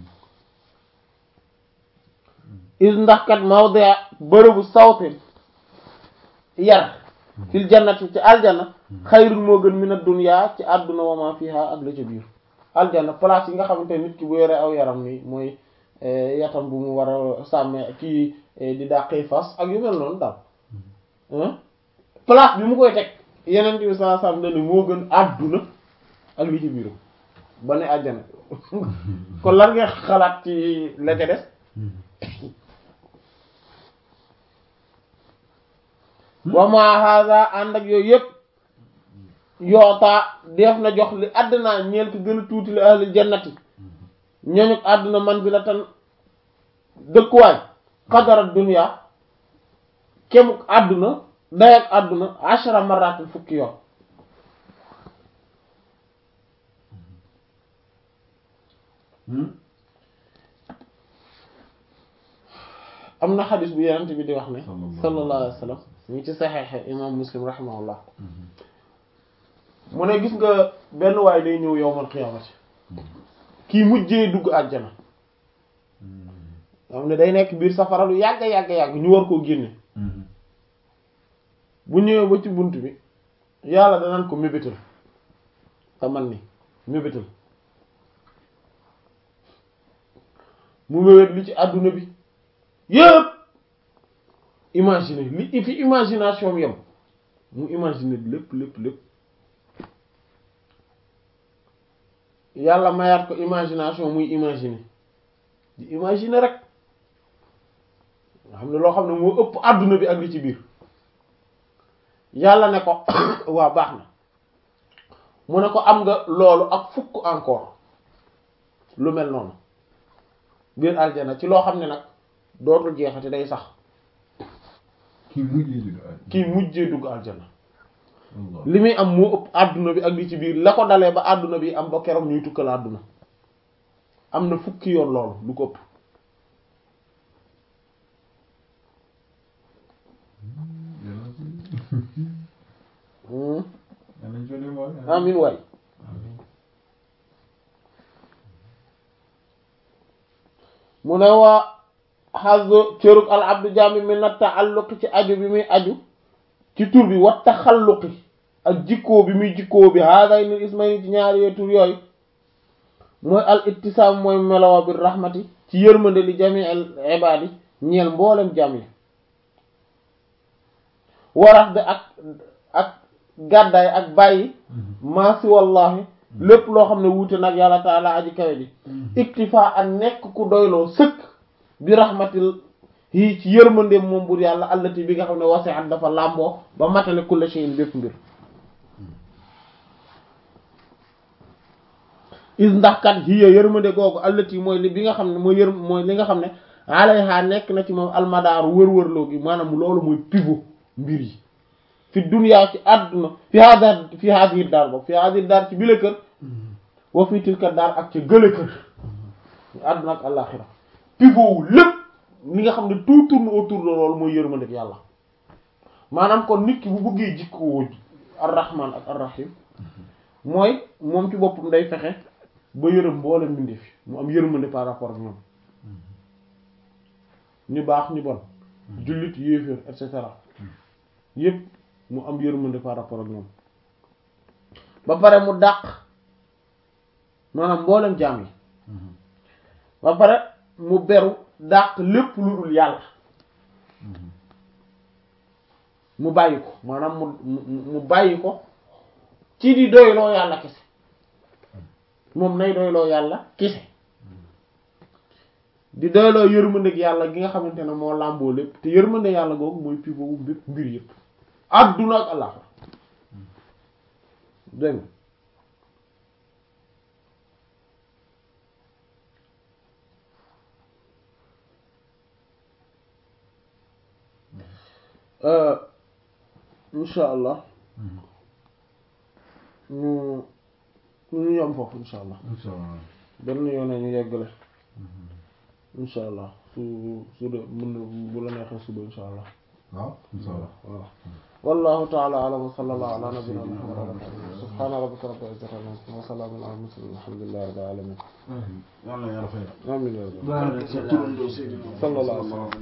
is ndax kat mawdia bërëbu sawtin yar fil jannati ci aljanna xayrun moo gën min ad-dunya ci àdduna wa ma fiha ak la ca biir aljanna place yi nga xamante nit ki bu yore aw yaram ni mooy yatam bu mu war a sàmmee kii di dàqee fas ak yu mel noonu daal place bi mu koy teg yeneen bi saa sam ne moo gën àdduna ak li ci biiram ba ne àjjana kon lan nga xalaat ci la ca des wa ma hada ànd ak yooyu yëpp yootaa def na jox li àddina ñeel ko gën a tuuti li ahli jannati ñooñu àdduna man bi la tan dëkkuwaay xadara dunya kemuk àdduna dayak àdduna ashara maratin fukki yoon am na xadis bu yenent bi di wax ne sallallahu alayhi wa sallam ñu ci saxeexe imam muslim rahimahullah mu ne gis nga benn waay day ñëw yowmal qiyaamati kii mujjee dugg àjjana xam ne day nekk biir safara lu yàgg yàgg yàgg ñu war koo génne bu ñëwee ba ci bunt bi yàlla danaan ko mébétal sa man ni mébétal mu mébét li ci àdduna bi yëpp imaginer li fi imagination am yem mu imaginer lépp lépp lépp yàlla mayaat ko imagination muy imaginer di imaginer rek nga xam ne loo xam ne moo ëpp àdduna bi ak li ci biir yàlla ne ko waa baax na mu ne ko am nga loolu ak fukk encore lu mel noonu biir aljana ci loo xam ne nag dootul jeexati day sax kii mujjee dugg àjjana kii mujjee dugg aljana li muy am moo ëpp àdduna bi ak li ci biir la ko dalee ba àdduna bi am ba keroog ñuy tukkal àdduna am na fukki yoon loolu lu ko ëpp amin waay mu ne waa xazu cërug al abdu jami mi na taalluqi ci aju bi muy aju ci tur bi wa taxalluqi ak jikkoo bi muy jikkoo bi haaday ni ismayni ci ñaari yee tur yooyu mooy al ittisaam mooy melowa bi rahmati ci yërmande li jami al ibaadi ñeel mboolem jam yi warax de ak ak gàddaay ak bàyyi maasi wallahi lépp loo xam ne wuute nag yàlla taala aji kawe ji iktifa ak nekk ku doyloo sëkk bi rahmatil yi ci yërmandeem moom bur yàlla allati bi nga xam ne wasi'at dafa làmboo ba matale kulla shay'in bépp mbir is ndax kat hiya yërmande googu allati mooy li bi nga xam ne mooy yër mooy li nga xam ne alayha nekk na ci moom almadaaru wër-wërloo gi maanaam loolu mooy pivot mbir yi fi dunya ci àdduna fi hada fi hadihi daar boobu fi hadihi daar ci bile kër wa fi tilka daar ak ca gële kër àdduna ak àllaaxira pivot wu lépp li nga xam ne tout tourne autour de loolu mooy yërmandeeg yàlla maanaam kon nit ki bu bëggee jikkoo ar-rahman ak ar-rahim mooy moom ci boppam day fexe ba yërëm mboolem mbindeef fi mu am yërmande par rapport ak ñoom ñu baax ñu bon jullit yéeféer et cetera yépp mu am yërmande par rapport ak ñoom ba pare mu dàq maanaam mboolem jaam yi ba pare mu beru dàq lépp lu dul yàlla mu bàyyi ko maanaam mu mu mu bàyyi ko ci di doyloo yàlla kese moom nay doyloo yàlla kese di doyloo yërmandeeg yàlla gi nga xamante ne moo làmboo lépp te yërmande yàlla googu mooy pivot wu bépp mbir yëpp adduna ak àllaxira dégg nga insha allah ñu ñu yom foofu insha allah insha allah benn yoon ñu yeggale insha allah su su de mën na bu la neexee suba insha allah waaw insha allah voilà wallahu ta'ala a'lam wa sallallahu ala nabiyyina muhammad wa ala alihi subhana rabbika rabbil izzati amma yasifun wa salamun ala al mursalin alhamdulillahi rabbil alamin yàlla yàlla fay amin ya rabbal alamin sallallahu alayhi wa sallam